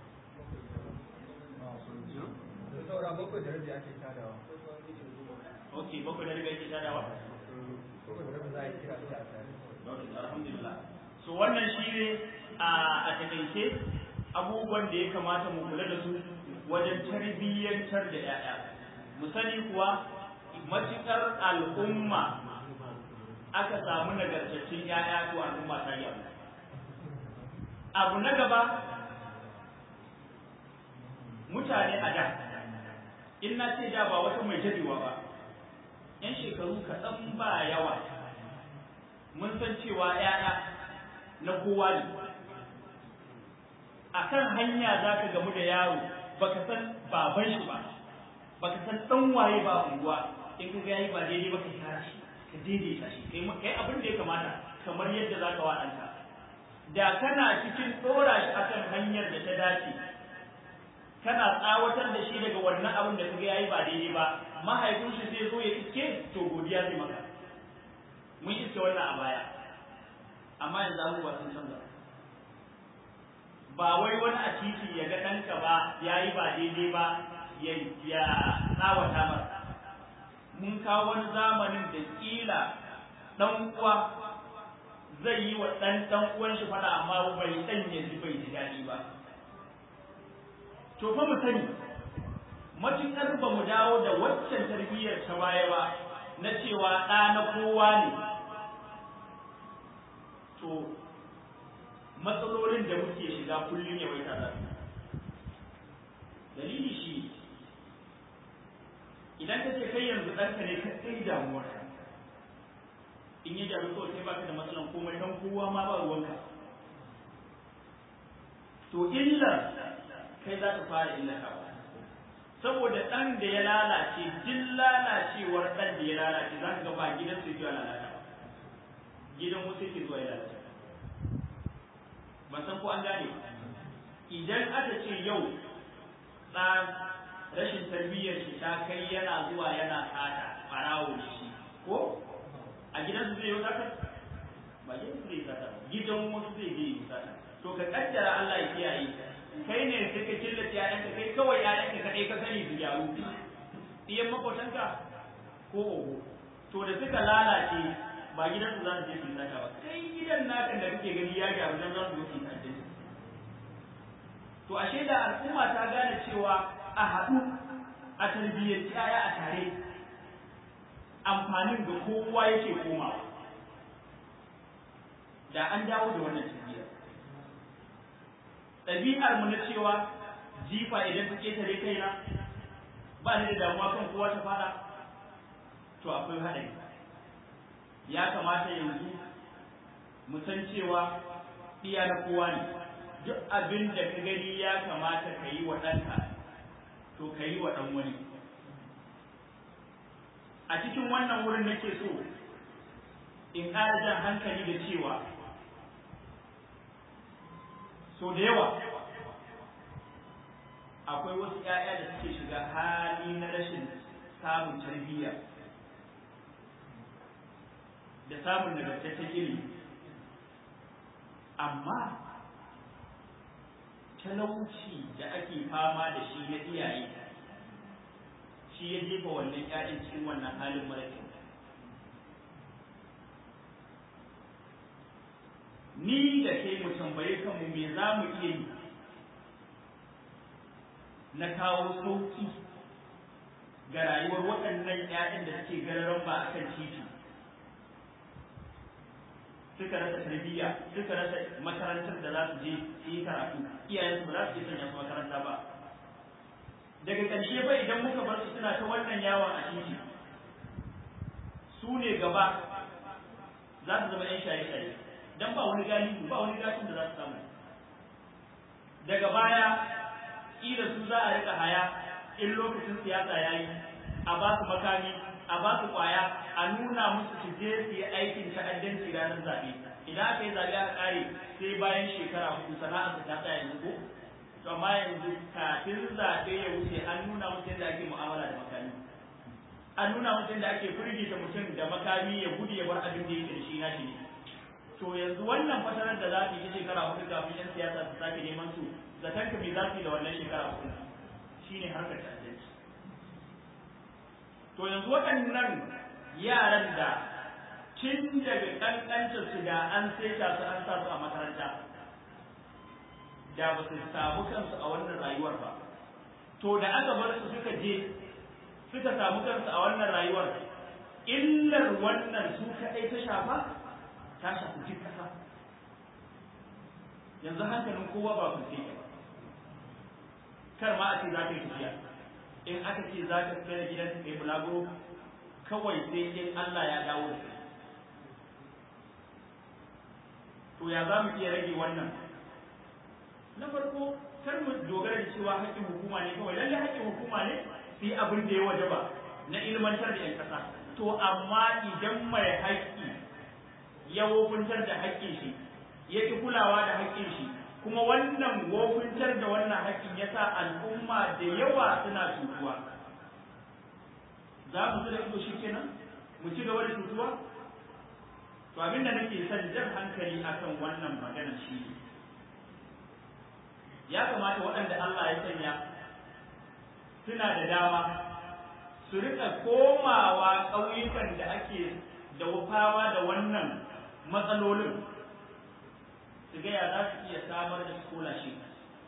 saura bakwai da rabi ake tadawa ok bakwai da rabi ake tadawa bakwai da rabi za a yi kira sai a tare alhamdulillah so wannan shi ne a takaice abubuwan da ya kamata mu kula da su wajen tarbiyyantar da 'ya'ya mu sani kuwa matuƙar al'umma aka samu nagartaccen 'ya'ya to al'umma ta yi abu na gaba mutane a da in na ce da ba wata mai jadewa ba yan shekaru kaɗan ba yawa mun san cewa ‘ya'ya na kowa ne a kan hanya za ka gamu da yaro baka san baban shi ba baka san ɗan waye ba unguwa in ka ga yayi ba daidai baka tara shi ka daidaita shi kai kai abin da ya kamata kamar yadda za ka wa ɗanka da kana cikin ɗora shi akan hanyar da ta dace kana tsawatar da shi daga wannan abin da kaga yayi ba daidai ba mahaifin shi zai zo ya iske to godiya zai maka mun iske wannan a baya amma yanzu abubuwa sun canza ba wai wani a titi ya ga ɗanka ba yayi ba daidai ba ya ya tsawata masa mun kawo wani zamanin da kila ɗan uwa zai yi wa ɗan ɗan uwan shi faɗa amma bai ɗan ya ji bai ji daɗi ba to fa mu sani matuƙar ba mu dawo da waccan tarbiyyar ta baya ba na cewa ɗa na kowa ne to matsalolin da muke shiga kullum ya waita za dalili shi idan ka ce kai yanzu ɗanka ne ka tsaye damuwar in ya jaru kawai sai baka da matsalan komai don kowa ma ba ruwanka to illar kai za ta fara illatawa saboda ɗan da ya lalace duk lalacewar ɗan da ya lalace za ka ga ba gidan su zuwa lalata gidan wasu yake zuwa ya lalace ban san ko an gane idan aka ce yau ɗan rashin tarbiyyar shi ta kai yana zuwa yana tsada ɓarawo da shi ko a gidan su zai yi sata ba gidan su zai yi sata gidan wasu zai yi sata to ka kaddara Allah ya kiyaye kai ne sai ka killace ƴaƴanka kai kawai ƴaƴanka kaɗai ka sani su gyaru iyan makotanka ko oho to da suka lalace ba gidan su za su je su sata ba kai gidan naka da kake gani ya gyaru dan za su zo su sata to ashe da al'umma ta gane cewa a haɗu a tarbiyyar ƴaƴa a tare amfanin da kowa yake komawa da an dawo da wannan tarbiyyar ɗabi'ar mu na cewa jifa idan ta ketare kaina ba ni da damuwa kan kowa ta fara to akwai haɗari ya kamata yanzu mu san cewa iya na kowa ne duk abin da ka gani ya kamata ka yi wa ɗanka to ka yi wa ɗan wani a cikin wannan wurin nake so in ƙara jan hankali da cewa so da yawa akwai wasu ‘ya'ya da suke shiga hali na rashin samun tarbiyya da samun nagartaccen ilimi amma talauci da ake fama da shi na iyaye shi ya jefa wannan ‘ya'yan cikin wannan halin mara kyau ni da kai mu tambaye kanmu me za mu iya yi na kawo sauki ga rayuwar waɗannan ‘ya'yan da suke gararan ba a kan titi suka rasa tarbiyya suka rasa makarantar da za su je su yi karatu iyayensu ba za su je sanya su makaranta ba daga ƙarshe ba idan muka bar su suna ta wannan yawon a titi su ne gaba za su zama ‘yan shaye-shaye dan ba wani gani ba wani gashin da za su samu daga baya kila su za a rika haya in lokacin siyasa ya yi a ba su makami a ba su kwaya a nuna musu su je su yi aikin ta'addanci ranar zaɓe idan aka yi zaɓe aka ƙare sai bayan shekara hudu sana'ar su ta tsaya yanzu ko to amma yanzu kafin zaɓe ya wuce an nuna musu yadda ake mu'amala da makami an nuna musu yadda ake firgita mutum da makami ya gudu ya bar abin da yake da shi na shi ne to yanzu wannan fatarar da za su yi shekara hudu kafin yan siyasa su sake neman su zaton ka me za su yi da wannan shekara hudu shine harkar ta'addanci to yanzu waɗannan yaran da tun daga ƙanƙancin su da an saita su an sa su a makaranta da ba su samu kansu a wannan rayuwar ba to da aka bar su suka je suka samu kansu a wannan rayuwar illar wannan su kaɗai ta shafa ta shafi duk ƙasa yanzu hankalin kowa ba ku ba kar ma a ce za ka yi tafiya in aka ce za ka fita da gidan kai bulaguro kawai sai in Allah ya dawo da kai to ya za mu iya rage wannan na farko kar mu dogara da cewa haƙƙin hukuma ne kawai lalle haƙƙin hukuma ne su yi abin da ya wajaba na ilmantar da 'yan ƙasa to amma idan mai haƙƙi ya wofuntar da haƙƙin shi ya ƙi kulawa da haƙƙin shi kuma wannan wofuntar da wannan haƙƙin ya sa al'umma da yawa suna cutuwa za mu da ido shi kenan mu ci gaba da cutuwa to abin da nake son jan hankali akan wannan maganar shi ne ya kamata waɗanda Allah ya sanya suna da dama su rika komawa ƙauyukan da ake da wufawa da wannan matsalolin su ga ya za su iya samar da scholarship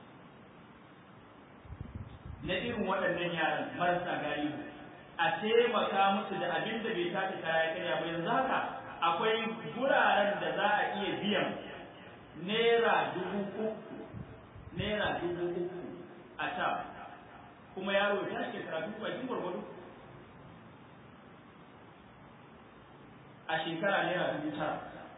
na irin waɗannan yaran marasa galihu a taimaka musu da abin da bai tashi kaya karya ba yanzu haka akwai guraren da za a iya biyan naira dubu uku naira dubu uku a ta kuma yaro ya shi karatu bakin gwargwado a shekara naira dubu tara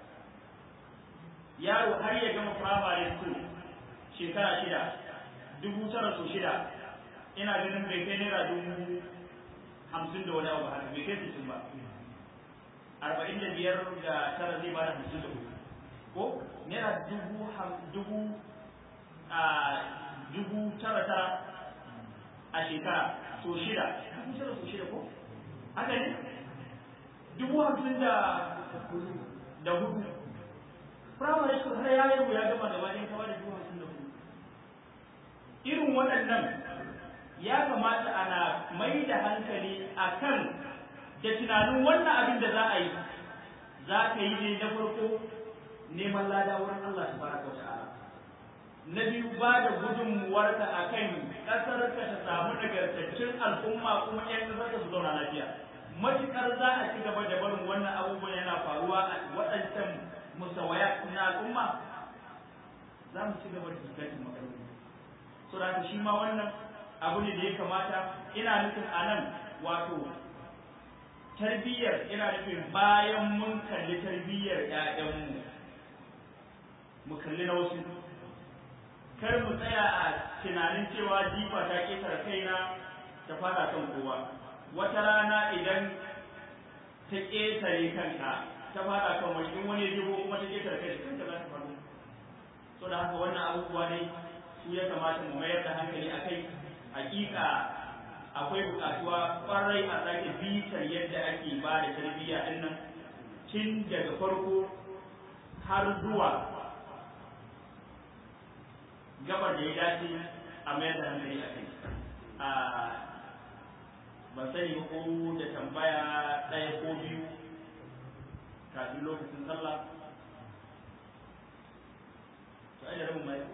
yaro har ya gama primary school shekara shida dubu tara so shida ina ganin bai kai naira dubu hamsin da wani abu haka bai kai sittin ba arba'in da biyar da tara zai bada hamsin da hudu ko naira dubu dubu a dubu tara tara a shekara so shida dubu tara so shida ko haka ne dubu hamsin da da hudu firamare su har ya yi ya gama gaba ɗaya kawai da dubu hamsin da hudu irin waɗannan ya kamata ana mai da hankali a kan da tunanin wannan abin da za a yi za ka yi ne na farko neman lada wurin Allah subhanahu wa ta'ala na biyu ba da gudunmuwarka a kan ƙasarka ta samu nagartaccen al'umma kuma 'yan ƙasarka su zauna lafiya matuƙar za a ci gaba da barin wannan abubuwan yana faruwa a waɗancan musawaya na al'umma za mu ci gaba da fuskantar matsaloli so da shi ma wannan abu ne da ya kamata ina nufin a nan wato tarbiyyar ina nufin bayan mun kalli tarbiyyar 'ya'yanmu mu kalli na wasu kar mu tsaya a tunanin cewa jifa ta ƙetare kaina ta fada kan kowa wata rana idan ta ƙetare kanka ta fada kan wani in wani jibo kuma ta ƙetare kai kanka za ta faru so da haka wannan abubuwa ne su ya kamata mu mayar da hankali a kai hakika akwai buƙatuwa ƙwarai a sake bitar yadda ake ba da tarbiyya ɗin nan tun daga farko har zuwa gabar da ya dace a mayar da hankali a kai ban sani ko da tambaya ɗaya ko biyu kafin lokacin sallah to ai da rabin mai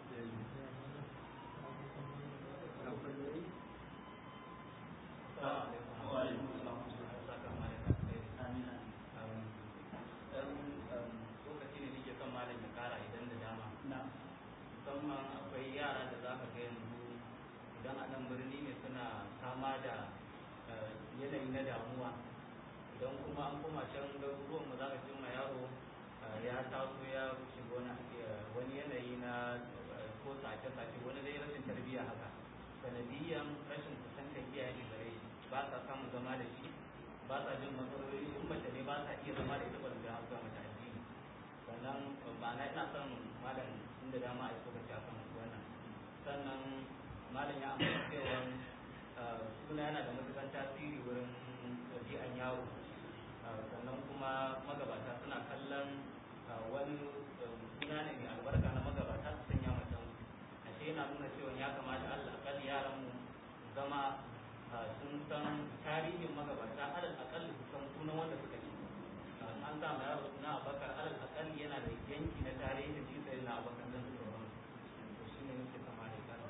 musamman akwai yara da za ka ga yanzu idan a nan birni ne suna fama da yanayi na damuwa idan kuma an koma can garuruwan mu za ka ji ma yaro ya taso ya shiga wani yanayi na ko sace-sace wani dai rashin tarbiyya haka sanadiyan rashin kusantar iyaye da gare shi ba sa samun zama da shi ba sa jin matsaloli in mace ne ba sa iya zama da ita ba da haka mata addini sannan ba na ina son malam inda dama a yi tsokaci a kan wannan sannan malam ya ambata cewa suna yana da matuƙar tasiri wurin ɗabi'an yaro sannan kuma magabata suna kallon wani suna ne mai albarka na magabata su sanya mutum ashe yana nuna cewa ya kamata allah akalli yaran mu zama sun san tarihin magabata alal akalli su san sunan wanda suka yi an sa mai yaro suna abakar alal akalli yana da yanki na tarihin shi sai na abakar da suka wani to shi ne nake kama da kan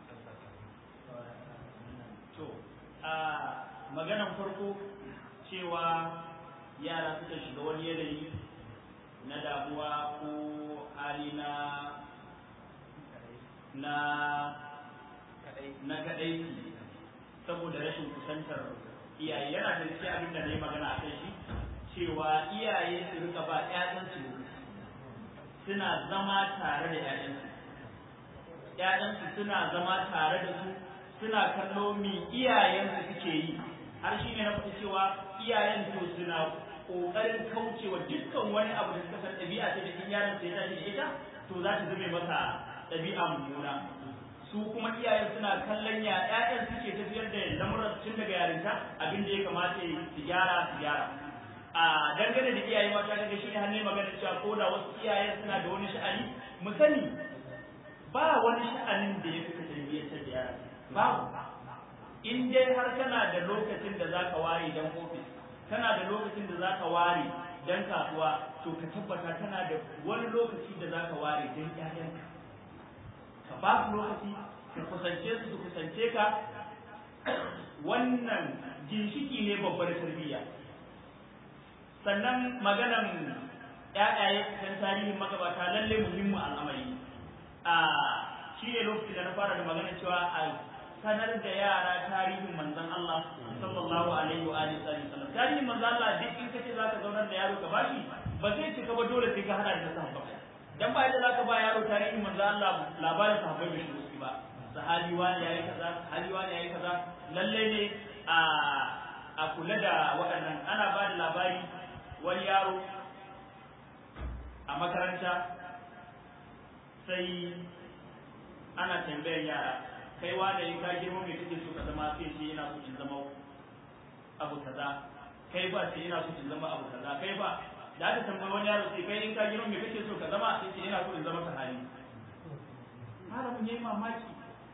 to a maganan farko cewa yara suka shiga wani yanayi na damuwa ko hali na na na kadai saboda rashin kusantar iyaye yana da cikin abin da na yi magana a kai shi cewa iyaye su rika ba ƴaƴansu suna zama tare da ƴaƴansu ƴaƴansu suna zama tare da su suna kallo mi iyayensu suke yi har shine na faɗi cewa iyayen to suna kokarin kaucewa dukkan wani abu da suka san ɗabi'a ce da in yaron sai ya tashi da ita to za ta zame masa ɗabi'a mummuna su kuma iyayen suna kallon ya ƴaƴan suke tafiyar da lamuran tun daga yarinta abin da ya kamata su gyara su gyara a dangane da iyaye mata daga shi ne hannun magana cewa ko da wasu iyayen suna da wani sha'ani mu sani ba wani sha'anin da ya fi ka tarbiyyantar da yara babu in dai har kana da lokacin da zaka ware dan ofis kana da lokacin da zaka ware dan kasuwa to ka tabbata kana da wani lokaci da zaka ware dan ƴaƴanka ka ba su lokaci ka kusance su su kusance ka wannan ginshiki ne babbar tarbiyya sannan maganan ƴaƴaye kan tarihin magabata lalle muhimmin al'amari a shi ne lokacin da na fara da magana cewa a sanar da yara tarihin manzon Allah sallallahu alaihi wa alihi wasallam tarihin manzon Allah duk in kace zaka zaunar da yaro ka bashi ba zai cika ba dole sai ka hada da sahabbai dan ba yadda zaka ba yaro tarihin manzon Allah labarin sahabbai bai shigo ba sahabi wani yayi kaza sahabi wani yayi kaza lalle ne a a kula da waɗannan ana ba da labari wani yaro a makaranta sai ana tambayar yara kai wa da ka girma mai kake so ka zama sai ce yana so in zama abu kaza kai ba sai yana so in zama abu kaza kai ba da aka tambayi wani yaro sai kai in ka girma mai kake so ka zama sai ce yana so in zama sahabi malamin yayi mamaki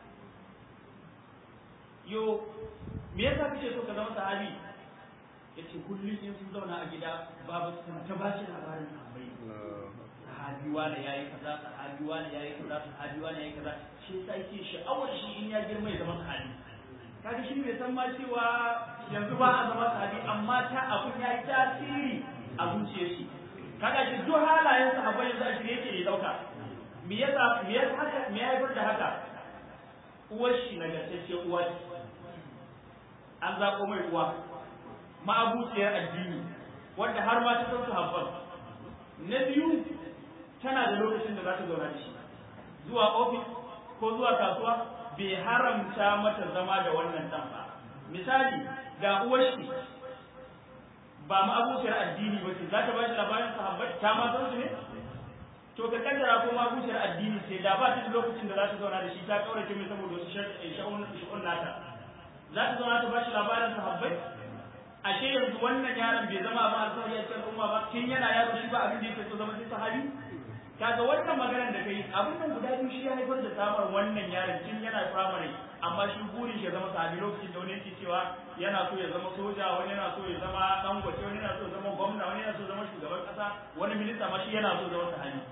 yo me yasa kake so ka zama sahabi yace kullum in sun zauna a gida babu su ta ba shi labarin sahabbai sahabi wani yayi kaza sahabi wani yayi kaza sahabi wani yayi kaza shi yasa yake sha'awar shi in ya girma ya zama sahabi kaga shi bai san ma cewa yanzu ba a zama sahabi amma ta abun yayi tasiri a zuciyar shi kaga shi duk halayen sahabbai yanzu a shirye yake ya dauka me yasa me yasa haka me ya haifar da haka uwar shi nagartacce uwa ce an zaɓo mai uwa ma'abuciyar addini wanda har ma ta san su habban na biyu tana da lokacin da za ta zauna da shi zuwa ofis ko zuwa kasuwa bai haramta mata zama da wannan dan ba misali ga uwar shi ba ma'abuciyar addini ba ce za ta ba shi labarin sahabbai ta ma san su ne to ka kaddara ko ma'abuciyar addini sai da ba ta da lokacin da za ta zauna da shi ta kaurace mai saboda wasu sha'un nata za ta zauna ta ba shi labarin sahabbai ashe yanzu wannan yaron bai zama ba alfahari a cikin umma ba tun yana yaro shi ba abin da yake so zama sai sahabi kaga wannan maganar da kai abin nan guda biyu shi ya haifar da samar wannan yaron tun yana primary amma shi burin shi ya zama sahabi lokacin da wani yake cewa yana so ya zama soja wani yana so ya zama dangote wani yana so ya zama gwamna wani yana so ya zama shugaban kasa wani minista ma shi yana so ya zama sahabi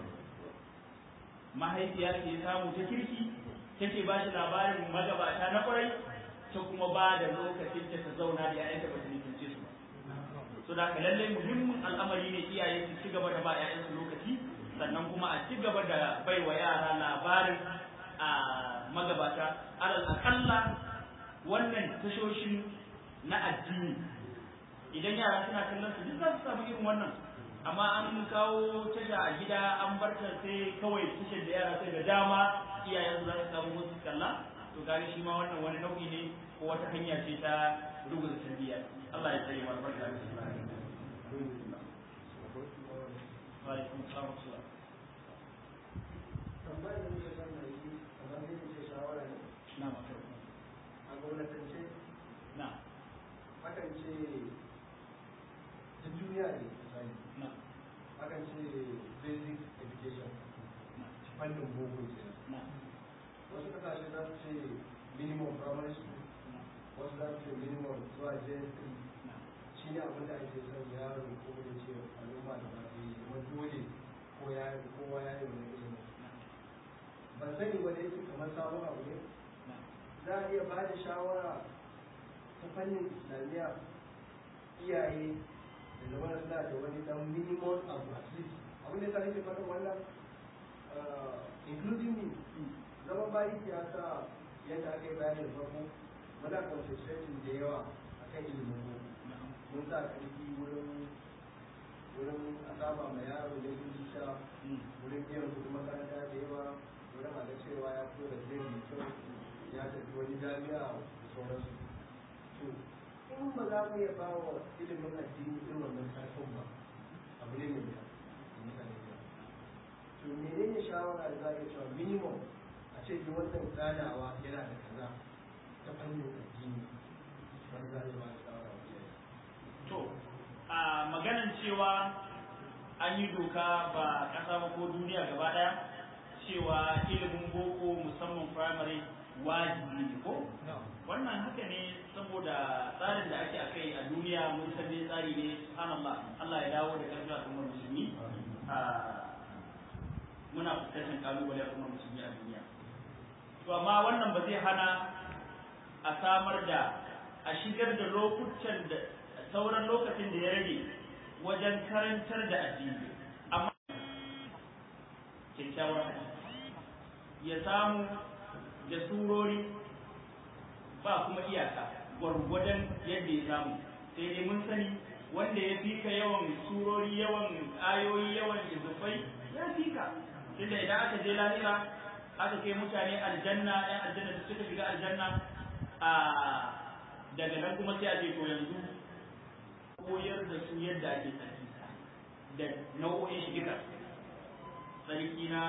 mahaifiya ce samu ta kirki take ba shi labarin magabata na kwarai ta kuma ba da lokacin ta ta zauna da ƴaƴanta ba ta nufince su ba so da lalle muhimmin al'amari ne iyaye su ci gaba da ba ƴaƴansu lokaci sannan kuma a ci gaba da bai wa yara labarin a magabata alal akalla wannan tashoshin na addini idan yara suna kallon su duk za su samu irin wannan amma an kawo tasha a gida an barta sai kawai tashar da yara sai da dama iyayen za su samu musu kalla to gani shi ma wannan wani nau'i ne ko wata hanya ce ta rubuta tarbiyya Allah ya tsare mana barka wa alaikum assalam tambayar da muke son na yi kamar zai ce shawara ne na maka a gwamnatance na akan ce duk duniya ne misali na akan ce basic education na fannin boko kenan na wasu kasashe za su ce minimum primary school wasu za su ce minimum zuwa js3 na shi ne abin da ake son yaro ko da ce al'umma da ba su yi kuma dole ko ya kowa ya yi wani ilimi ban sani ba da yake kamar sabon abu ne na za a iya ba da shawara ta fannin islamiyya iyaye da zama suna da wani dan minimum abu at least abin da ya sa nake faɗin wannan uh, including me zaman bayi ya sa yadda aka yi bayanin farko muna concentrating da yawa akan ilimin boko mun sa ƙarfi wurin wurin a saba ma yaro da sha wurin biyan kuɗin makaranta da yawa wurin a ga cewa ya fito da zai mai kyau ya tafi wani jami'a da sauransu to in ba za mu iya ba wa ilimin addini irin wannan karfin ba abu ne mai wuya mutane da to menene shawara da za a iya cewa minimum a ce duk wannan ganawa yana da kaza ta fannin addini wanda za a iya ba da shawara wa iyaye to a maganan cewa an yi doka ba ƙasa ba ko duniya gaba ɗaya cewa ilimin boko musamman primary wajibi ne ko wannan haka ne saboda tsarin da ake akai a duniya mun san dai tsari ne subhanallah Allah ya dawo da karfi al'ummar musulmi a muna fuskantar kalubale al'ummar musulmi a duniya to amma wannan ba zai hana a samar da a shigar da lokutan da sauran lokacin da ya rage wajen karantar da addini amma kyakkyawar hadisi ya samu da surori ba kuma iyaka gwargwadon yadda ya samu sai dai mun sani wanda ya fika yawan surori yawan ayoyi yawan izufai ya fika tunda idan aka je lahira aka kai mutane aljanna ɗan aljanna da suka shiga aljanna a daga nan kuma sai a ce to yanzu koyar da su yadda ake tsarki da nau'o'in shi duka tsarki na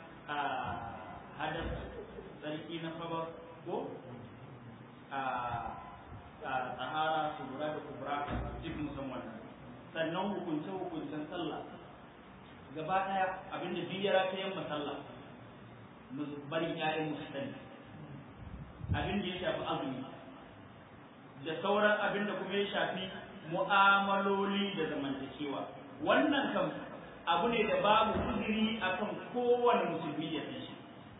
hadar tsarki na faba ko a tsahara kubura da kubura duk musamman sannan hukunce hukuncen sallah gaba daya abinda duk ya rata yamma sallah barin ƴaƴan musu sani abin da ya shafi azumi da sauran abin da kuma ya shafi mu'amaloli da zamantakewa wannan kam abu ne da babu uzuri akan kowane musulmi ya san shi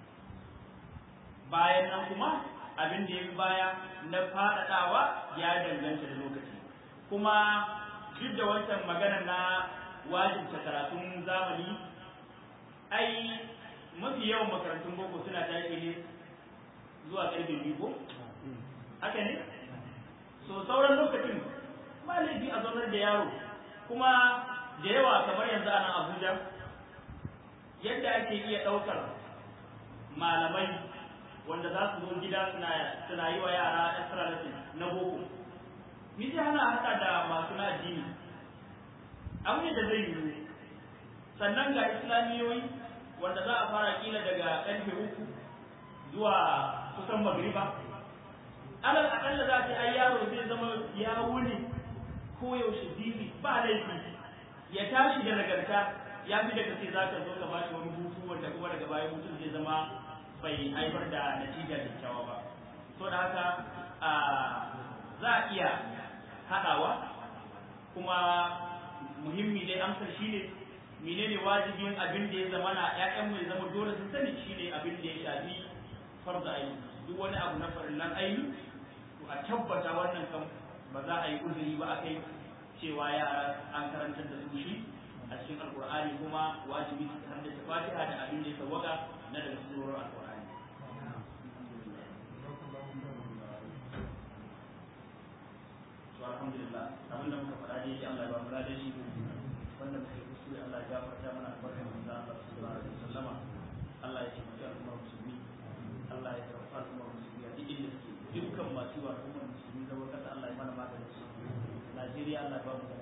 bayan nan kuma abin da ya fi baya na faɗaɗawa ya danganta da lokaci kuma duk da wancan magana na wajibta karatun zamani ai mafi yawan makarantun boko suna tashi ne zuwa ƙarfe biyu ko haka ne so sauran lokacin ba laifi a zaunar da yaro kuma da yawa kamar yanzu a nan abuja yadda ake iya ɗaukar malamai wanda za su zo gida suna yi wa yara extra lesson na boko ni sai hana haɗa da masu na addini abu ne da zai yiwu sannan ga islamiyoyi wanda za a fara kila daga ƙarfe uku zuwa kusan magriba alal akalla za ta ai yaro zai zama ya wuni ko yaushe bibi ba laifi ya tashi da nagarta ya fi daga sai za ka zo ka bashi wani hutu wanda kuma daga baya mutum zai zama bai haifar da natija kyakkyawa ba so da haka za a iya haɗawa kuma muhimmi dai amsar shine menene wajibin abin da ya zama na ƴaƴan mu ya zama dole su sani shine abin da ya shafi farza aini duk wani abu na farillan aini to a tabbata wannan kan ba za a yi uzuri ba a kai cewa yara an karantar da su shi a cikin alkur'ani kuma wajibi su haddace fatiha da abin da ya sawwaka na daga surorin alkur'ani to alhamdulillah abin da muka faɗa dai Allah ya ba mu ladan shi wanda muka yi kuskure Allah ya gafarta mana albarkar manzo Allah sallallahu alaihi wasallama Allah ya taimaki al'ummar musulmi Allah ya karfafa al'ummar musulmi a duk inda suke dukkan masu yi wa al'ummar musulmi zama kasa Allah ya mana maganin su Najeriya Allah ya ba mu